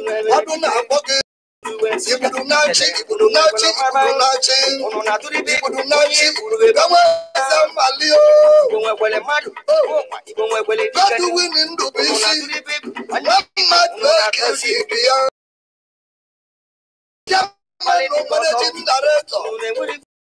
ọdụ na-akpọ gị ibudu na-achị ibudu na-achị ibudu na-achị Unu na-atụrụ ibe ibudu na-achị enwe eze mmali o Igbo nwekwere mmadụ. Igbo nwekwere dike. Gọdụ wini ndụ bụ Unu isi na-atụrụ ibe nwa mmadụ ekezi ibi ya ya mmanụ managing director Unu na-enwere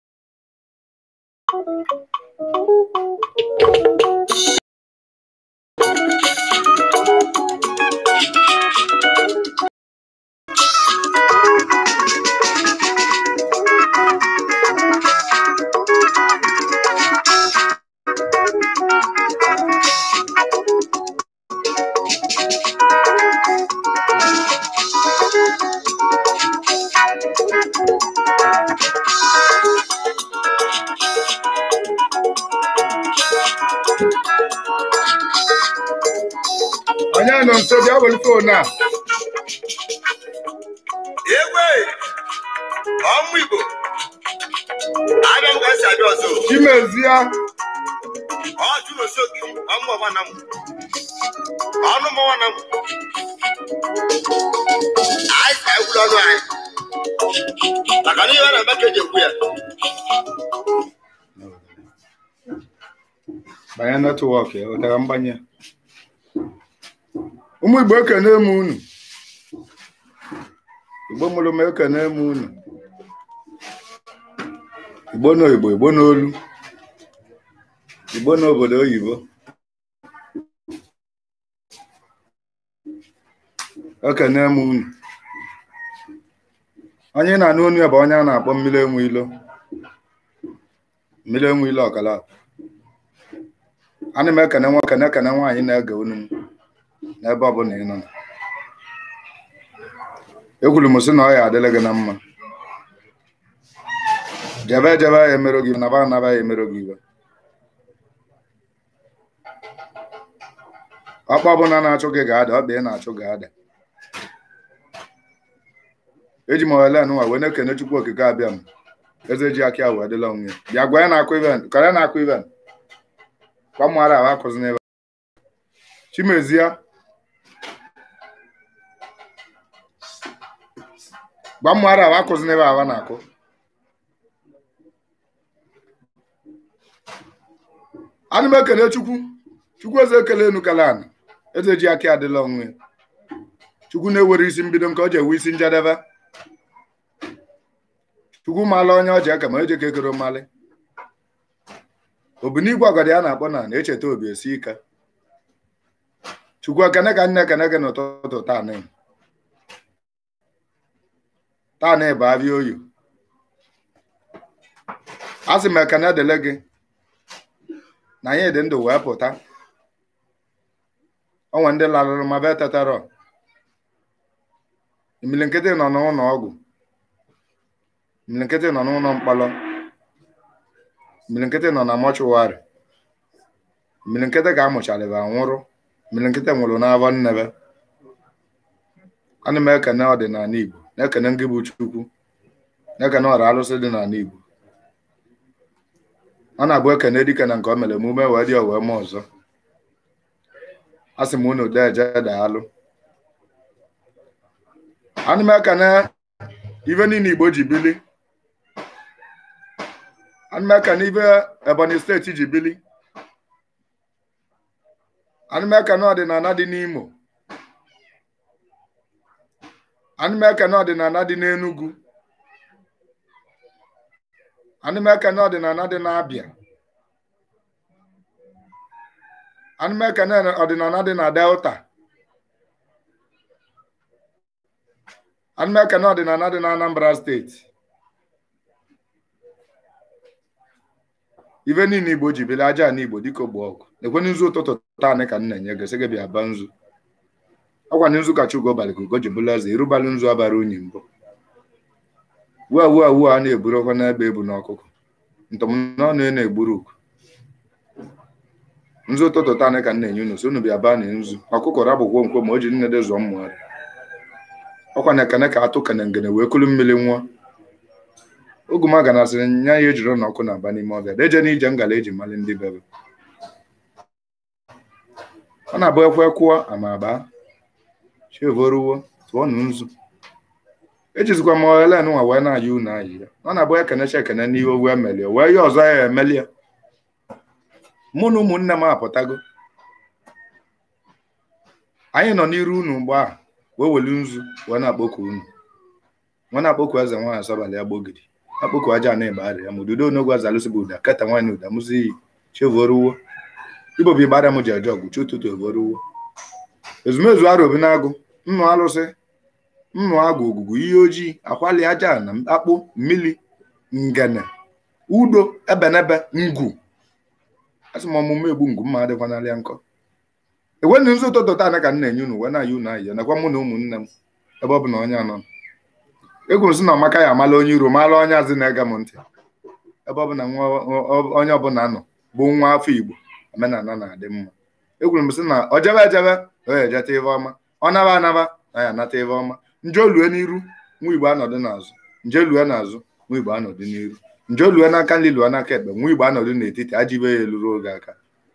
onye nọ nso bịa were fon a egwe ọmụ igbo abịa m ka esi abịa ọzọ chimezie ọ jụrụ osi ogiri ọmụ ọma na m ọnụ m ọma na m anyị ka egwuru ọnụ anyị maka na ihe a na-eme ka eji ekwu ya banye netwọk ya ụtara mgbanye ụmụ igbo ekene m unu igbo mụrụ m ekene m unu igbo n'oyibo igbo n'olu igbo n'obodo oyibo ekene m unu onye na-anụ onu ya bụ onye a na-akpọ mmiri enwe ilo mmiri enwe ilo ọkala ana m ekene nwoke na-ekene nwaanyị na-ege unu m n'ebe ọbụla ị nọ ekwuru m sị na ọ ya adịla gị na mma jebe jebe ya emero gị naba anaba ya emero gị iwe ọkpa ọbụla na-achụ gị ga-ada ọ bụ ị na-achụ ga-ada eji m ohere nwa wee na-ekene chukwu okike abịa m eze ji aka ya wee dịla onwe ya bịa gwa ya na-akụ iven kọrọ ya na-akụ iven gbamara ahụ akụzi n'ebe chimezie gbamara ahụ akụzi n'ebe ahụ na-akụ ana m ekele chukwu chukwu eze ekele enu kala ana eze ji aka adịla onwe ya chukwu na-ewere isi mbido nke ọ ji ewe isi njedebe chukwu maala onye ọ ji aka ma eje ka ekere mmalị obinigwe ọgọdị a na-akpọ na na-echeta obi esi ike chukwu ekene ka nne ekene gị n'ụtụtụ taanị taanị bụ abịa oyi a sị m ekene dele gị na anyị dị ndụ wee pụta onwe ndị larụrụ ma be tetara imili nkịtị nọ n'ụlọ ọgwụ imili nkịtị nọ n'ụlọ mkpọrọ mmiri nkịtị nọ na mọchụwarị mmiri nkịtị ka amụcharịba nwụrụ mmiri nkịtị nwụrụ n'afọ nnebe ana m ekene ọdịnala igbo na-ekene ngị bụ chukwu na-ekene ọra arụsị dị n'ala igbo ọ na-abụ ekene dike na nke o mere emume wee dị owee ma ọzọ a sị m unu dee eje daalụ ana m ekene ife niile igbo ji bili anụmeka n'ibe ebonyi steeti ji bili anụmeka na ọdịnala dị n'imo anụmeka na ọdịnala dị n'enugu anụmeka na ọdịnala dị n'abịa anụmeka na ọdịnala dị na delta anụmeka na ọdịnala dị na anambra steeti ife niile igbo ji bili aja na igbo dịka ogbo ọgụ ekwenye nzu ụtụtụ taanị ka m na-enye gị sị gị bịa ba nzu ọkwanye nzu ka chugo balị ka ugo ji bụla eze irubalị nzu abara unyi mbụ wua wua wua a na-eburu ọkwa n'ebe ebu n'ọkụkọ ntọmnọnụ ị na-egburu uku nzu ụtụtụ taanị ka m na-enye unu so unu bịa baa na nzu ọkụkọ rabụkwo nkwo ma o ji nne dị zụọ mmụgharị ọkwa na ekene ka atụ kene ngene wee kulu mmiri nwa oguma ganasịrị nya ya ejiri na ọkụ na-aba n'ime ọbịa deje n'ije ngala eji mali ndị bebe ọ na-abụ ekwe kwụọ ama agba chevoruwo tụọnụ nzu ejizikwa m Helen nwa wee na-ayị unu ayị ya ọ na-abụ ekenecha ekene n'ihe owu emelie wee ihe ọzọ ya emeli ya mụ na ụmụnne m apụtago anyị nọ n'iru unu mgbe ahụ wee welu nzu wee na-akpọku unu wee na-akpọku eze nwaanyị asọbalị ya gbogidi akpọku aja na ịgbarị ya ma ududo onogwu azalụsị bụ ụda keta nwaanyị ụda mụzi iyi chevoruwo ibobi ịgbara m ji eje ọgụ chi ụtụtụ evoruwo ezumezu arụ obi na-agụ nnụ alụsị nnụ agụ ogugu ihe ojii akwali aja na akpụ mmiri ngene udo ebenebe ngwu asị m ọmụmụ egbu ngwu mma adịkwanalịa nkọ enweghị nzu ụtụtụ taa ka m na-enye unu wee na-ayị unu ayị nakwa mụ na ụmụnne m ebe ọ bụ na onye anọ egwu m sị na ọmaka ya amala onye iro mara onye azị na-ege m ntị ebe ọ bụ na onye ọbụla nọ bụ nwa afọ igbo omenala na-adị mma egwuru m sị na o jebe ejebe o ya ejeta ife ọma ọ naba anaba na ya anata ife ọma nje olue n'iru nwa igbo anọdụ n'azụ nje lue n'azụ nwa igbo anọdụ n'iru nje olue n'aka nri lue n'aka ekpe nwa igbo anọdụ n'etiti ajibe ya eluru oge aka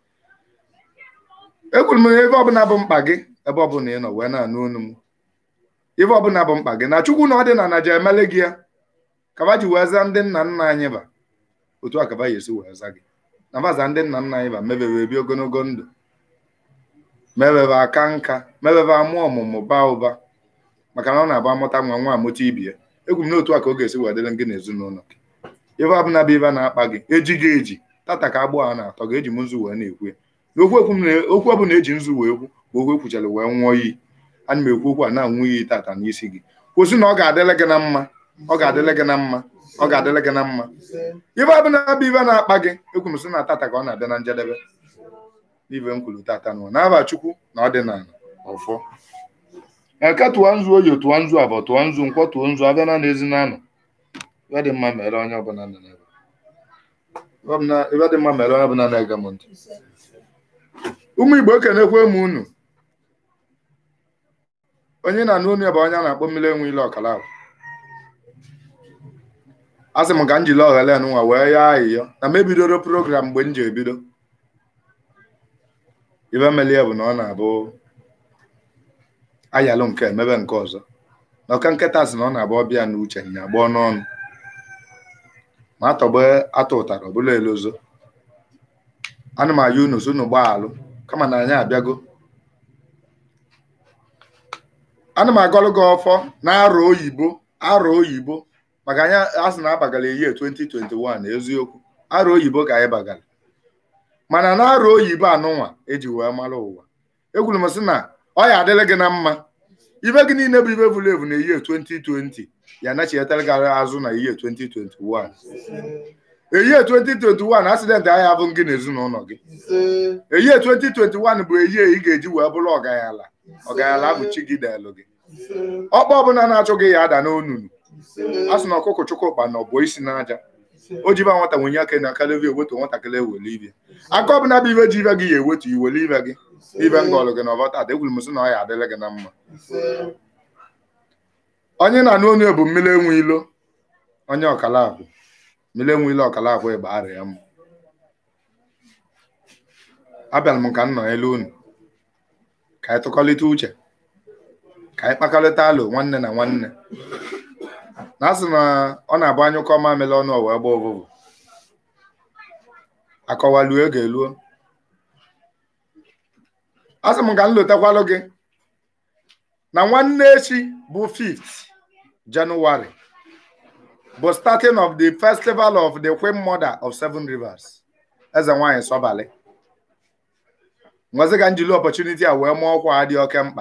ekwuru m na ebe ọbụla bụ mkpa gị ebe ọbụla ị nọ wee na-anụ onu m ife ọbụla bụ mkpa gị na chukwu na ọ dị na naja emele gị ya kaba ji wee za ndị nna nna anyị ba otu a kaba ya esi wee za gị na baza ndị nna nna anyị ba mebebe ebi ogologo ndụ mebebe aka nka mebebe amụọ ọmụmụ baa ụba maka na ọ na-abụ amụta nwa nwa amụta ibie egwu m n'otu a ka ọ ga-esi wee dịrị gị n'ezinụlọ gị ife ọbụla bụ ife na-akpa gị eji gị eji tata ka agbụ a na-atọ gị eji m nzu wee na-ekwu ya na okwu okwu ọbụla eji nzu wee kwu bụ okwu ekwuchara wee nwụọ iyi ana m ekwu okwu a na-anwụ iyi tata n'isi gị kwụsị na ọ ga-adịrị gị na mma ọ ga-adịrị gị na mma ọ ga-adịrị gị na mma ife ọbụla bụ ife na-akpa gị ekwu m sị na tata ka ọ na-abịa na njedebe n'ife m kwuru tata nụwa n'aba chukwu na ọdịnala ọfọ eke tụọ nzu oyi tụọ nzu abụọ tụọ nzu nkwọ tụọ nzu abịa na ezi na-anọ ife dị mma mere onye ọbụla nọ n'ebe ife dị mma mere onye ọbụla na-ege m ntị ụmụ igbo ekenekwe m unu onye na-anụ onu ya bụ onye a na-akpọ mmiri enwe ile ọkala ahụ a sị m ka m jiri oghele nwa wee ya ahịhịa na m ebidoro program mgbe m ji ebido ibe melie bụ na ọ na-abụ ayalụ nke emebe nke ọzọ na ọka nkịta sị na ọ na-abụ ọbịa na uche nya gbọọ n'ọnụ ma atọgbe atụ ụtara ọbụla elozo ana m aya unu so unu gbaa alụ kama na anyị abịago ana m agọlụ gị ọfọ na arọ oyibo arọ oyibo maka anyị asị na abagala ihe 2021 eziokwu arọ oyibo ka anyị bagara mana na arọ oyibo anụnwa eji wee mara ụwa egwuru m sị na ọ ya adịrị gị na mma ibe gị niile bụ ibe vụrụ evu na ihe 2020 ya nachietara gị azụ na ihe 2021 ehihie 2021 asidentị agha abụ gị na ezinụlọ gị ehihie 2021 bụ ehihie ị ga-eji wee bụrụ ọganyala ọganyala bụ chi gị delụ gị ọkpa ọbụla na-achọ gị ya ada n'onunu a sị na ọkụkọ chukwukpa na ọbụ isi n'aja o jiba nwata nwenye aka na akalevi ewetu nwatakịrị ewele ibe aka ọbụla bụ ibe ji ibe gị ya ewetu iwele ibe gị ibe ngọlụ gị na ọbọta ada egwuru m sị na ọ ya adịrị gị na mma onye na-anụ onu bụ mmiri enwe ilo onye ọkala akwụ mmiri enwe ile ọkala akwụ ịgba arịa ya m abịara m ka m nọ elu unu ka anyị tụkọlịta uche ka anyị kpakọrịta alụ nwanne na nwanne na asị na ọ na-abụ anyụkọ mamịrị ọnụ ọwa ebe ọbụbụ akọwaluo ego eluo asị m ka m lotakwalụ gị na nwanne echi bụ 5th January bụ starting of the festival of the Queen Mother of Seven Rivers eze nwanyị Sọbalị ngozi ka njili opportunity a wee mụọ ọkwa dị oke mkpa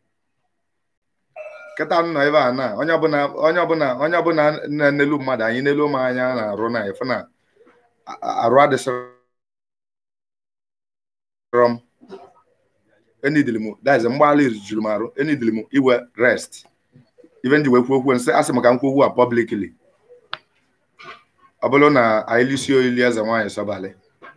kịta nọ ebe a na onye ọbụla onye ọbụla onye ọbụla na-enelu mmadụ anyị n'elu ụmụ anya na-arụ na efu na arụ adịsịrọ m enidili m daize mgbaala juru m arụ enidili m iwe rest ibe nji wee kwuo okwu nsị asị m ka m kwuo okwu a publicly ọ bụrụ na anyị lisi olili eze nwaanyị Sọbalị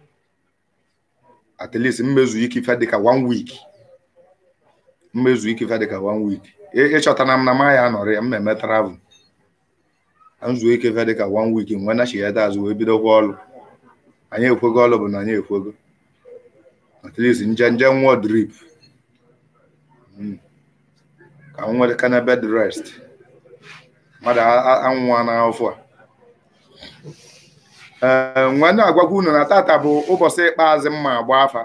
at least mmezu ike ife dịka one week mmezu ike ife dịka one week ịchọtana m na m ya anọrị ya mmemme travel nzuo ike ife dịka one week nwe nachigheta azụ wee bidokwa ọrụ anyị ekwego ọrụ bụ na anyị ekwego at least nje nje nwụọ drip ka m nwere kana bed rest mmadụ a- a- anwụwa n'afọ a ee nwe na-agwagwa unu na tata bụ ụbọchị ikpeazụ mma agba afa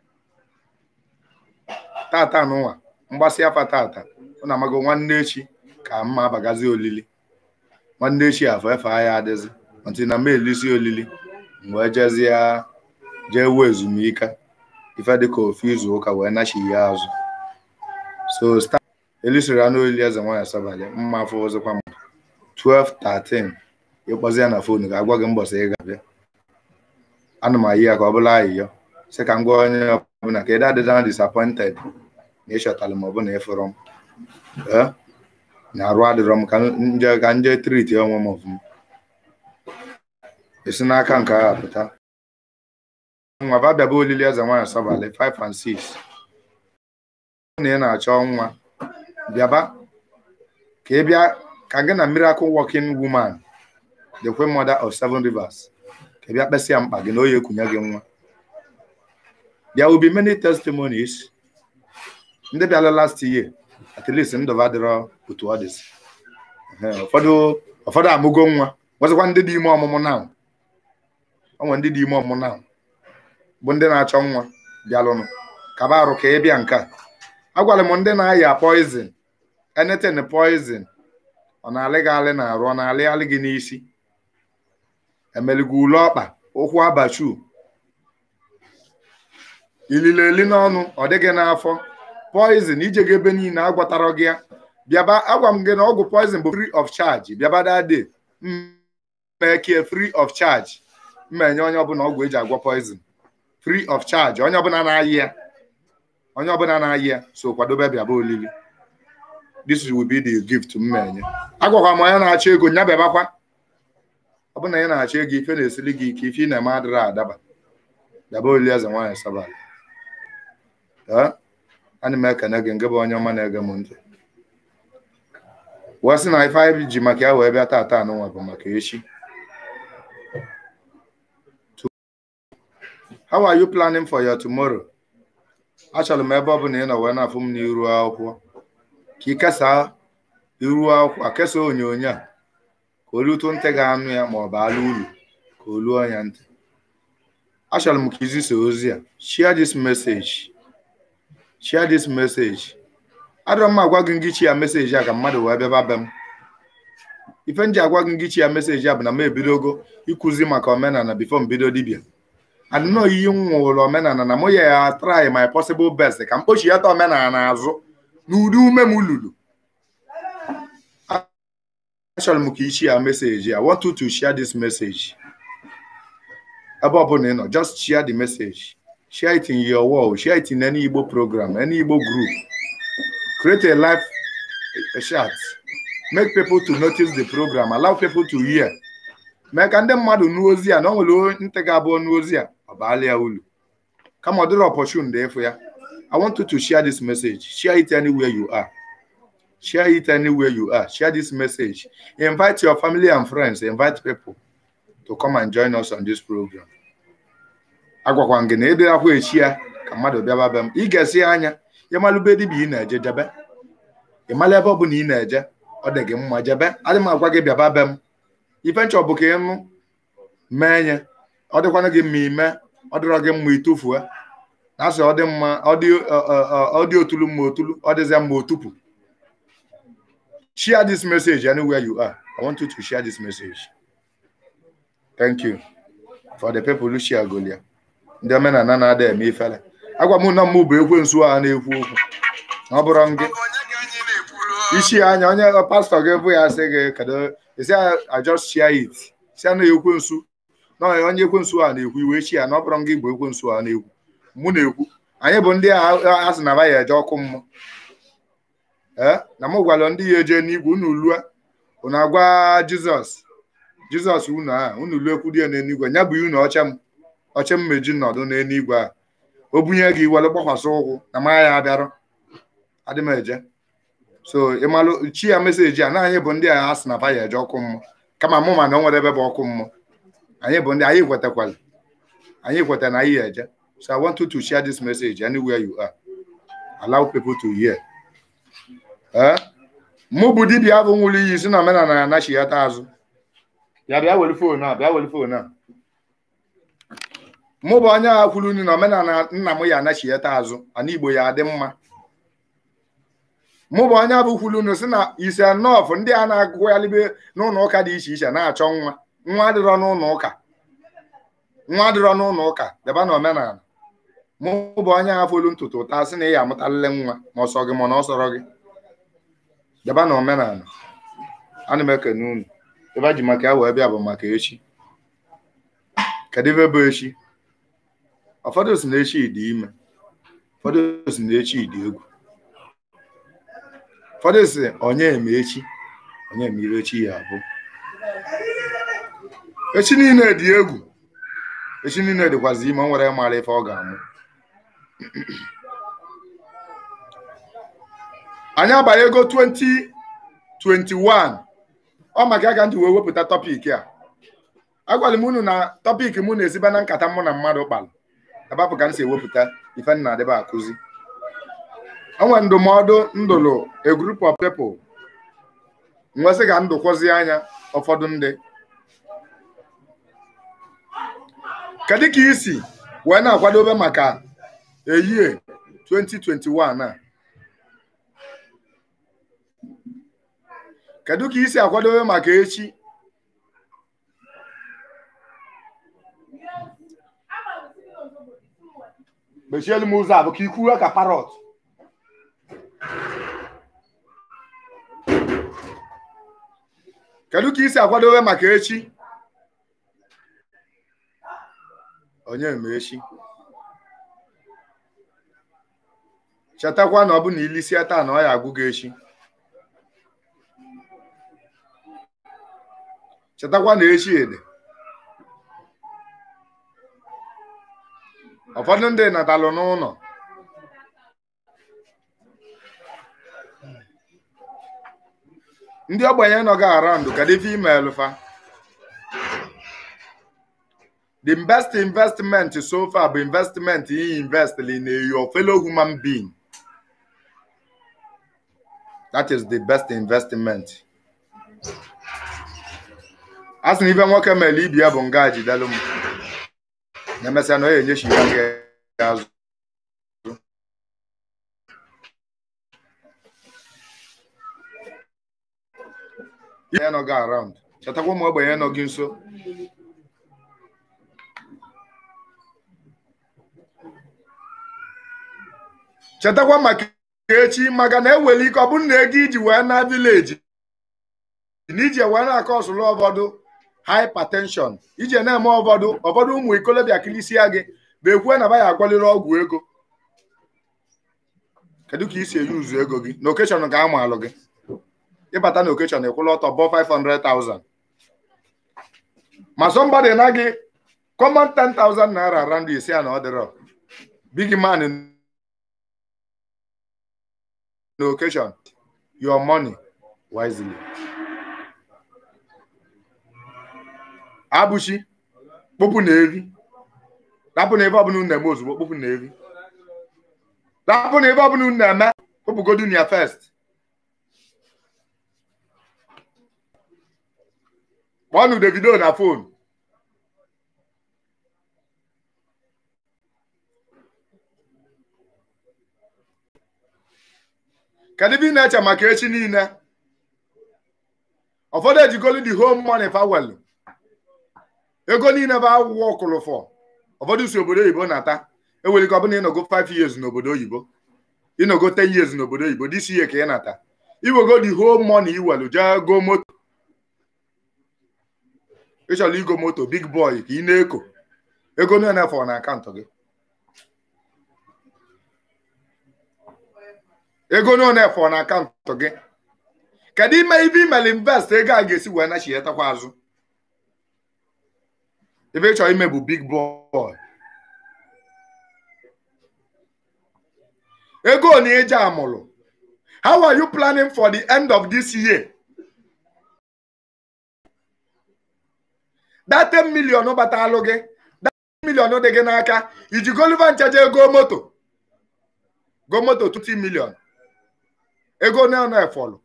tata n'ụwa mgbasị afa tata ọ na-amago nwanne echi ka mma abagazi olili nwanne echi afọ efe ahịa adịzi ntị na m elisi olili m wee jezie jee wuo ezumike ife dịka ofu izu ụka wee nachi ya azụ so sta elisiri anụ olili eze nwaanyị asabalị mma afọ ọzọkwa m 12 13 ịkpọzi ya na fonu ga-agwa gị mbọsị ị ga-abịa ana m ayi ya ka ọ bụla ayịyọ sị ka m gwa onye ọbụla ka ị dadịda disappointed na ịchọtara m ọbụna ịfụrụ m ee na arụ adịrọ m ka nje ka nje triti onwe m ọfụma esi n'aka nke agha pụta nwa ba bịaba olili eze nwaanyị asabalị 5 and 6 na ị na-achọ nwa bịaba ka ị bịa ka gị na miracle working woman the queen mother of seven rivers ka ị bịa kpesịa mkpa gị na oyi ekunye gị nwa there will be many testimonies ndị bịara last year at least ndụba adịrọ otu ọ dịzi Ehe, ụfọdụ ụfọdụ amụgo nwa nwezikwa ndị dị ime ọmụmụ na onwe ndị dị ime ọmụmụ na bụ ndị na-achọ nwa bịalụnụ kaba arụ ka ị bịa nke a agwara m ndị na-aya poizin anything poizin ọ na-alị gị alị na-arụ ọ na-alị alị gị n'isi emeligo ule ọkpa ụkwụ abachu ilile eli n'ọnụ ọ dịghị n'afọ poizin ijego ebe niile agwatara gị ya bịaba agwa m gị na ọgwụ poizin bụ free of charge bịaba dade mmeke free of charge mma enye onye ọbụla ọgwụ eji agwọ poizin free of charge onye ọbụla na-ayị ya onye ọbụla na-ayị ya so kwadobe bịaba olili this will be the gift mma enye agwakwa m onye na-achọ ego nya bịabakwa ọ bụrụ na ị na-achọ ego ife na-esili gị ike ife ị na-eme adịrị adaba bịaba olili eze nwaanyị sabalị ee ana m ekene gị nke bụ onye ọma na-ege m ntị wee sị na ife anyị ji maka ya wee bịa tata anụnwa bụ maka echi how are you planning for your tomorrow achọrọ m ebe ọ bụla ị nọ wee na-afụ m n'iru akwụkwọ ka ị kesaa iru akwụkwọ a kesaa onyonyo a ka olu ụtụ ntị ga-anụ ya ma ọ bụ ala ulu ka o luo ya ntị achọrọ m ka izisa ozi a share this message share this message adọrọ m agwa gị ngịchi ya meseji a ka mmadụ wee bịaba be m ife m ji agwa gị ngịchi ya meseji a bụ na m ebidogo ịkụzi maka omenala bifo m bido dibịa adịnọ iyi m nwụrụ omenala na mụ ya ya try my possible best ka m kpochighata omenala n'azụ n'ụdị ume m lulu achọrọ m ka ichi ya meseji I want you to share this message ebe ọbụla ị nọ just share the message share it in your wall share it in any Igbo program any Igbo group create a live a chat make people to notice the program allow people to hear mee ka ndị mmadụ nụ ozi a na ọ nwere ntị ga-abụ nụ ozi a ọ baala ya ulu kama ọ dịrị opportunity ịfụ ya I want you to share this message share it anywhere you are share it anywhere you are share this message invite your family and friends invite people to come and join us on this program agwakwa m gị na ịdịrakwa echi ya ka mmadụ bịaba be m ị ga-esi anya ịmalụbe dibịa ị na-eje jebe ịmala ebe ọ bụla ị na-eje ọ dị gị mma jebe adị m agwa gị bịaba be m ife nchọ bụ ka ịnụ mee nye ọ dịkwana gị mma ime ọ dịrọ gị mma itufue na asị ọ dị mma ọ dị ọ dị otulu mma otulu ọ dịzịa mma otupu share this message anywhere you are i want you to share this message thank you for the people who share golia ndị omenala na-ada eme ifele agwa m na mmụ bụ ekwensu a na-ekwu okwu ọ bụrụ gị isi anya onye pastọ gị bụ ya sị gị kedu isi I just share it si na ekwensu na onye ekwensu a na-ekwu iwe chi ya na ọ bụrụ gị bụ ekwensu a na-ekwu mụ na-ekwu anyị bụ ndị a sị na ba ya eje ọkụ mmụọ ee na m gwara ndị ya eje n'igwe unu lue unu agwa jizọs jizọs unu a unu lue kwudie n'eluigwe nya bụ unu ọcha m ọcha m meji nọdụ n'eluigwe a o bunye gị were gbakwasị ụkwụ na ma ya abịarụ adị m eje so ịmalụ chi ya meseji a na anyị bụ ndị a sị na ba ya eje ọkụ mmụọ kama mụ ma na o nwere ebe bụ ọkụ mmụọ anyị bụ ndị anyị kwetakwala anyị kweta na anyị eje so i want you to share this message anywhere you are allow people to hear ee mụ bụ dibịa bụ nwụrụ iyi si na omenala ya anachighata azụ ya bịa were foonu a bịa were foonu a mụ bụ onye agha kwuru nri na omenala nna m ya anachighata azụ ana igbo ya adị mma mụ bụ onye bụ kwuru nri si na ise nọọfụ ndị a na-agụgharịbe n'ụlọ ụka dị iche iche na-achọ nwa nwa adịrọ n'ụlọ ụka nwa adịrọ n'ụlọ ụka deba na omenala mụ bụ onye agha folu ntutu ụta sị na ị ya amụtalịle nwa ma ọsọ gị ma na ọ sọrọ gị deba na omenala ana m ekene unu ebe a ji maka ya wee bịa bụ maka echi kedu ebe bụ echi ụfọdụ si na echi dị ime ụfọdụ si na echi dị egwu ụfọdụ si onye eme echi onye eme ire echi ya abụ echi niile dị egwu echi niile dịkwazi ime o nwere mara ife ọ ga-amụ anyị abanyego 2021 ọ maka ya ka m ji wee wepụta tọpik a agwara m unu na tọpik mụ na-esiba na nkata mụ na mmadụ kpalụ abapụ ka m si ewepụta ife nna adịba akụzi o nwere ndụmọdụ ndụlụ a group of people nwesị ka ndụkwozi anya ụfọdụ ndị kedu ka isi wee na-akwadobe maka eyie 2021 a kedu ka isi akwadobe maka echi mechielu m ụzọ a bụ ka ikwuwe ka parọt kedu ka isi akwadobe maka echi onye ma echi chetakwa na ọ bụ na ilisie taa na ọ ya agwụ gị echi chetakwa na echi ede ụfọdụ ndị natalụ n'ụlọ ndị ogbenye nọ gị around kedu ife email fa the best investment so far bụ investment you invest in your fellow human being that is the best investment a sị na ife nwoke mere ibi ya bụ nga jidelu m na-emesịa na ọ ga-enyechi ya gị azụ ihe nọ gị around chetakwa ụmụ ogbenye nọ gị nso chetakwa maka echi maka na ewere ike ọ bụrụ na ego iji wee na vileji na iji wee na-akọ ọsụlụ ụfọdụ hypertension ije na-eme ụfọdụ ụfọdụ ụmụ ikolobịa kilisia gị bụ ekwue na baya agwaliri ọgwụ ego kedu ka isi eyi uzu ego gị na okeshọn ga ama alụ gị ịbata na okeshọn ekwụla ọtọ bọ 500,000 ma somebody na gị common 10,000 naira around isi a na ọ dịrọ big man na occasion your money wisely abụchi kpopụ na evi rapụ na ebe ọbụla unu na-eme ozugbo kpopụ na evi rapụ na ebe ọbụla unu na-eme kpopụgodu na ya first kpọọnụ Davido na fon kedu ebe ị na-eche maka echi niile ụfọdụ ejigolu the home money fawel ego niile bụ akwụkwọ ọkụlụfọ ụfọdụ si obodo oyibo nata ewere ike ọ bụla ịnọgo 5 years n'obodo oyibo ịnọgo 10 years n'obodo oyibo this year ka ị nata iwego the home money iwelu jee go moto ịchọrọ igo moto big boy ka ị na-eko ego niile fọ na akaụntụ gị ego niile fọ na akaụntụ gị kedu ime ibe imere invest ego a ga-esi wee nachietakwa azụ ebe ị chọrọ ime bụ big boy ego na eji amụrụ how are you planning for the end of this year that 10 million batalụ gị that 10 million dị gị n'aka iji goliva nchaja ego moto go moto 20 million ego na na efọlụ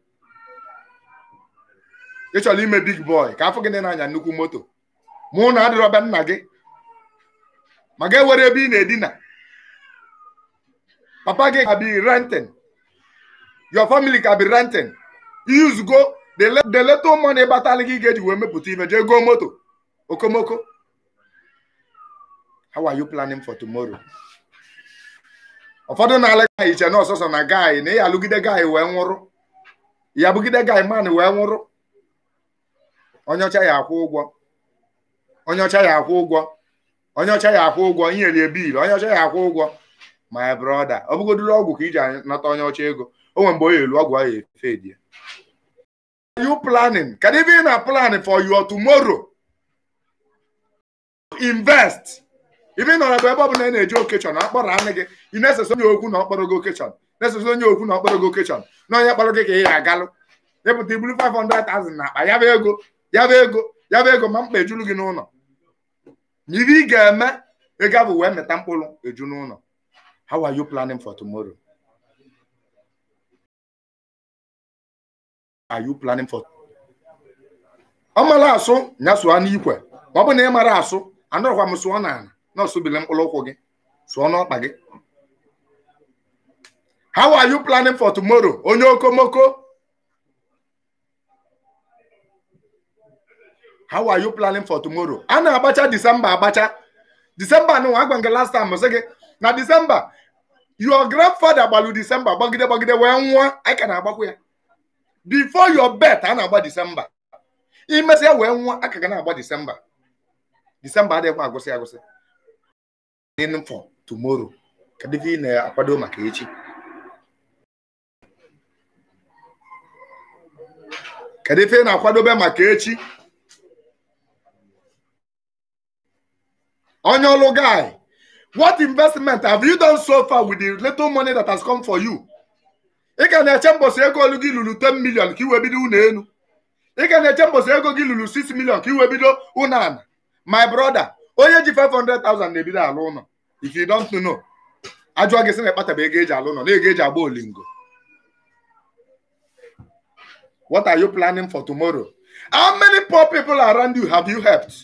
ị chọrọ ime big boy ka afọ gị na-anya nnukwu moto mụ na adịrọba nna gị ma ga ewere ebe ị na-edina papa gị ka bi renting your family ka bi renting use go the le- the little money batali gị ga-eji wee mepụta ime jee goo moto okomoko how are you planning for tomorrow ụfọdụ na-ala gaị iche na ọsọsọ na gaị na ya alụgide gaị wee nwụrụ ya bụgide gaị man wee nwụrụ onye ọcha ya akwụ ụgwọ onye ọcha ya akwụ ụgwọ onye ọcha ya akwụ ụgwọ inyelie bil onye ọcha ya akwụ ụgwọ my brother ọ bụgodoro ọgwụ ka iji nata onye ọcha ego o nwere mgbe o elu ọgwụ ahụ efe die you planning kedu ebe ị na plan for your tomorrow invest ibe ị nọrọ bụ ebe ọ bụla ị na-eje okechọn akpọrọ anị gị ị na-esesa onye okwu na ọkpọrọ gị okechọn na-esesa onye okwu na ọkpọrọ gị okechọn na onye kpọrọ gị ka ị ya agalụ ịpụta ibulu 500,000 na akpa ya bụ ego ya bụ ego ya bụ ego ma mkpa ejulu gị n'ụlọ ma ibe ị ga-eme ego abụ wee meta mkpụrụ eju n'ụlọ how are you planning for tomorrow are you planning for ọ mara asụ ya sụọ n'ikwe ma ọ bụ na ị mara asụ anọrọkwa m sụọ n'ala na ọsụbili mkpụrụ ụkwụ gị sụọ n'ọkpa gị how are you planning for tomorrow onye okomoko how are you planning for tomorrow a na-agbacha disemba agbacha disemba nụ agwa nke last time sị gị na disemba your grandfather gbalụ disemba gbagide gbagide wee nwụọ anyị ka na-agbakwa ya before your birth a na-agba disemba imesịa wee nwụọ aka ga na-agba disemba disemba adịghịkwa agwụsị agwụsị in for tomorrow kedu ife ị na-akwado maka echi kedu ife ị na-akwadobe maka echi onye ọlụ guy what investment have you done so far with the little money that has come for you ị ka na-eche mbọsị ego olu gị lụrụ 10 million ka iwe bido ụlọ elu ị ka na-eche mbọsị ego gị lụrụ 6 million ka iwe bido ụlọ ala my brother onye ji 500,000 na-ebido alụ ụlọ if you don't know ajụọ gị sị na ịkpataba ego eji alụ ụlọ na ego eji agba olingo what are you planning for tomorrow how many poor people around you have you helped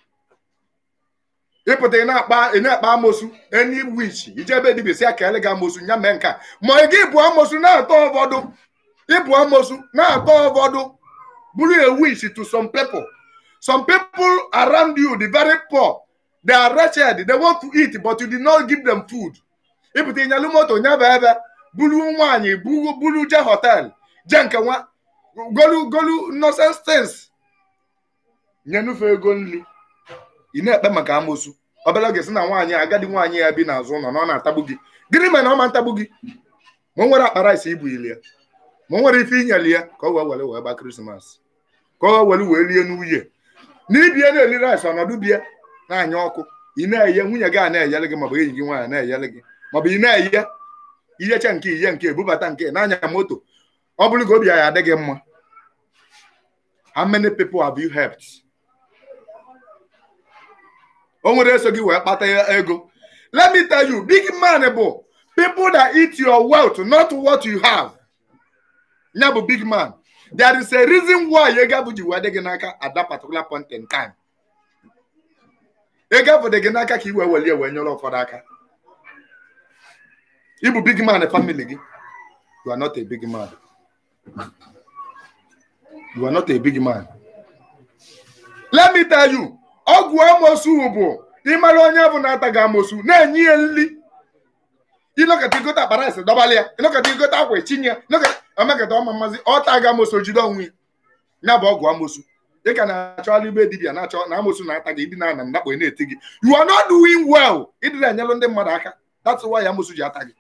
ịpụta ị na-akpa ị na-akpa amosu enyi wich ije ebe dibia si aka ele gị amosu nya mee nke a ma ị gị bụ amosu na-atọ ụfọdụ ịbụ amosu na-atọ ụfọdụ bụrụ a wish to some people some people around you the very poor they are wretched they want to eat but you did not give them food ịpụta ịnyalụ moto nyaba ebe buru nwaanyị buru buru je hotel je nke nwa golu golu nonsense things nyenufe ego nri ị na-ekpe maka amosu obere oge sị na nwaanyị agadi nwaanyị ya bi n'azụ ụlọ na ọ na-atagbu gị gịnị mere na ọ ma ntagbu gị ma o nwere akpa rice ibu ili ya ma o nwere ife inyeli ya ka ọ wee were wee gba krismas ka ọ wee were wee lie n'uhie n'ibie na-eli rice ọnọdụ bie na-anya ọkụ ị na-eye nwunye gị a na-eyele gị maọbụ enyi gị nwaanyị na-eyele gị maọbụ ị na-eye ihecha nke ihe nke ebubata nke na-anya moto ọ bụrụ ka obi ya adị gị mma how many people have you helped o nwere eso gị wee kpata ego let me tell you big man bụ people that eat your wealth not what you have ya bụ big man there is a reason why ego abụ ji wee dị gị n'aka at that particular point in time ego abụ dị gị n'aka ka i wee welie wee nyere ụfọdụ aka ịbụ big man family gị you are not a big man you are not a big man let me tell you ọgwụ amosu bụ ịmara onye bụ na-ata gị amosu na-enye ya nri ịnọkọta igote akpa rice dọbala ya ịnọkọta igote akwa echinye ya omekata ọma mmazi ọta gị amosu jide onwe ya bụ ọgwụ amosu ị ka na-achọgharị ibe dibia na-achọ na amosu na-ata gị ịdị na ana ndakpo na-eti gị you are not doing well ịdịrị enyelụ ndị mmadụ aka that's why amosu ji ata gị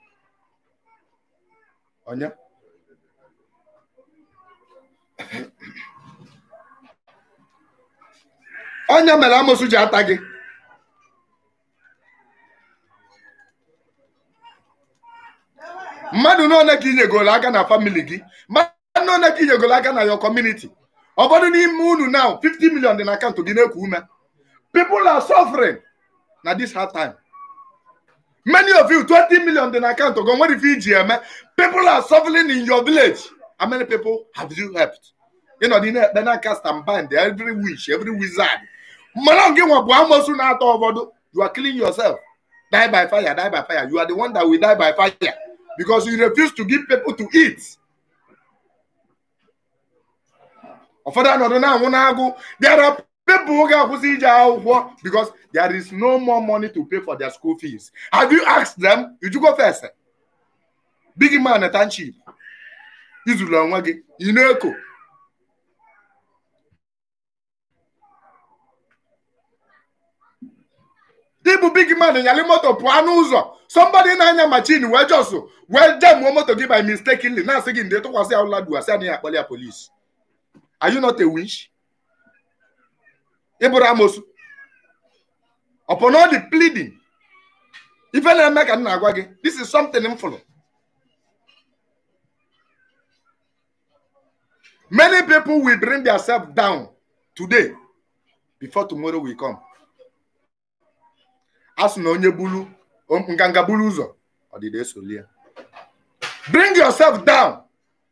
onye onye mere amosu ji ata gị mmadụ n'one ka inyegoro aka na famili gị mmadụ n'one ka inyegoro aka na your community ụfọdụ n'ime unu now 50 million dị na akaụntụ gị na-eku ume people are suffering na this hard time many of you 20 million dị na akaụntụ gị nwere ife iji eme people are suffering in your village how many people have you helped ịnọdụ na-ekpe n'aka stamband every wish every wizard mana gị nwa bụ amosu na-atọ ụfọdụ you are killing yourself die by fire die by fire you are the one that will die by fire because you refuse to give people to eat ụfọdụ anọdụ na-anwụ n'agụ there are people ga-akwụsị ije akwụkwọ because there is no more money to pay for their school fees have you asked them you go first big man township izuru onwe gị ị na-eko ịbụ big man nyali moto pụọ n'ụzọ somebody na-anya machin wee jos wee jemuo moto gị by mistakenly na-asị gị ndị tụkwasị ya ụla duasị anaghị akpọli ya polisi are you not a witch ịbụrụ amosu upon all the pleading ife na-eme ka m na-agwa gị this is something m fụrụ many people will bring themselves down today before tomorrow will come a sị na onye bulu nganga bulu ụzọ ọdịda esoli ya bring yourself down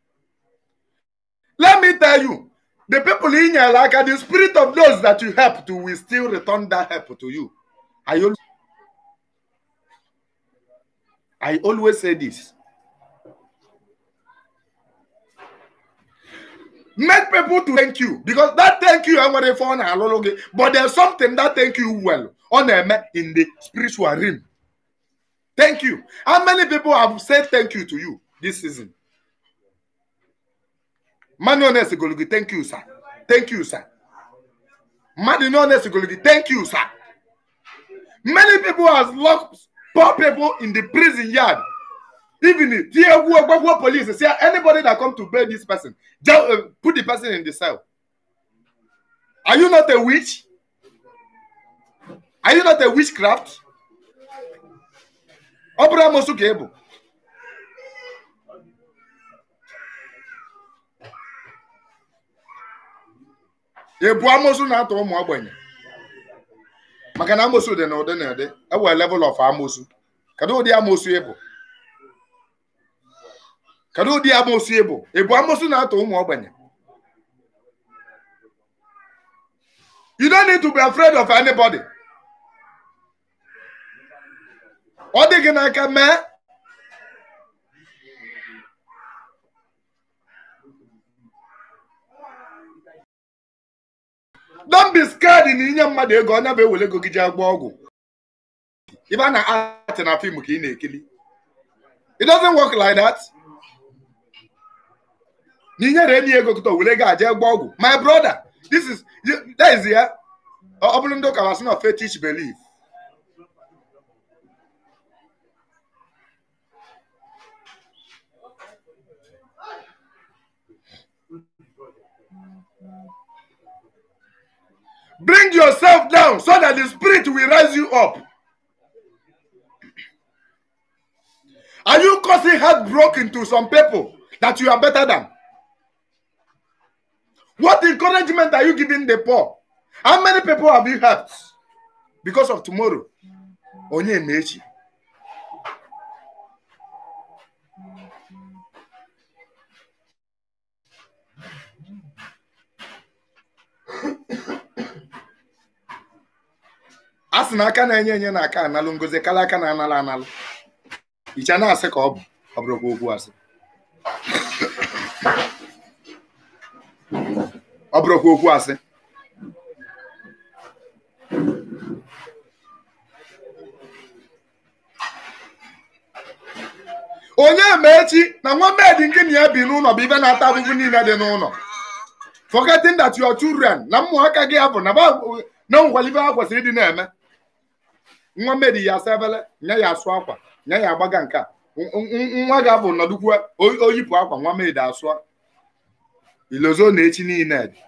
let me tell you the people in your aka the spirit of those that you help to will still return that help to you i always, I always say this make people to thank you because that thank you enwere ife ọ na-alụlụ gị but there's something that thank you well ọ na-eme in the spiritual realm thank you how many people have said thank you to you this season mmadụ honest golu gị thank you sir thank you sir mmadụ honest golu gị thank you sir many people has locked poor people in the prison yard even tie egwu ogbagwo police say anybody that come to bail this person just uh, put the person in the cell are you not a witch are you not a witchcraft ọ bụrụ amosu ka ị bụ ị bụ amosu na-atọ ụmụ ogbenye maka na amosu dị na ụdị na ụdị ewee level of amosu kedu ụdị amosu ị bụ kedu ụdị amosu ị bụ ị bụ amosu na-atọ ụmụ ogbenye you don't need to be afraid of anybody ọ dị gị n'aka mee don't be scared na inye mmadụ ego ọ bụ ewere ego gị ji agba ọgwụ ibe a na-atị na fim ka ị na-ekili it doesn't work like that na inyere enyi ego kịta were ga aje gba ọgwụ my brother this is that is ya ọ bụrụ ndị ụka wasị na fetish belief Bring yourself down so that the spirit will rise you up. Are you causing heartbroken to some people that you are better than? What encouragement are you giving the poor? How many people have you helped because of tomorrow? Onye mechi. a sị na aka na-enye enye na aka analụ ngozi kala aka na-analụ analụ icha na-asị ka ọ bụ ọ bụrụkwa okwu asị ọ bụrụkwa okwu asị onye ma echi na nwa medi nke na ya bi n'ụlọ bụ ibe na-ata ahụhụ niile dị n'ụlọ forgetting that your children na ụmụaka gị abụ na na nkwalibe ha kwesịrị ịdị na-eme nwa mmedi ya asa ebele nye ya asụ akwa nye ya agbaga nke a nwa ga-abụ nọdụkwu oyipụ akwa nwa mmedi asụa ilozo na echi niile dị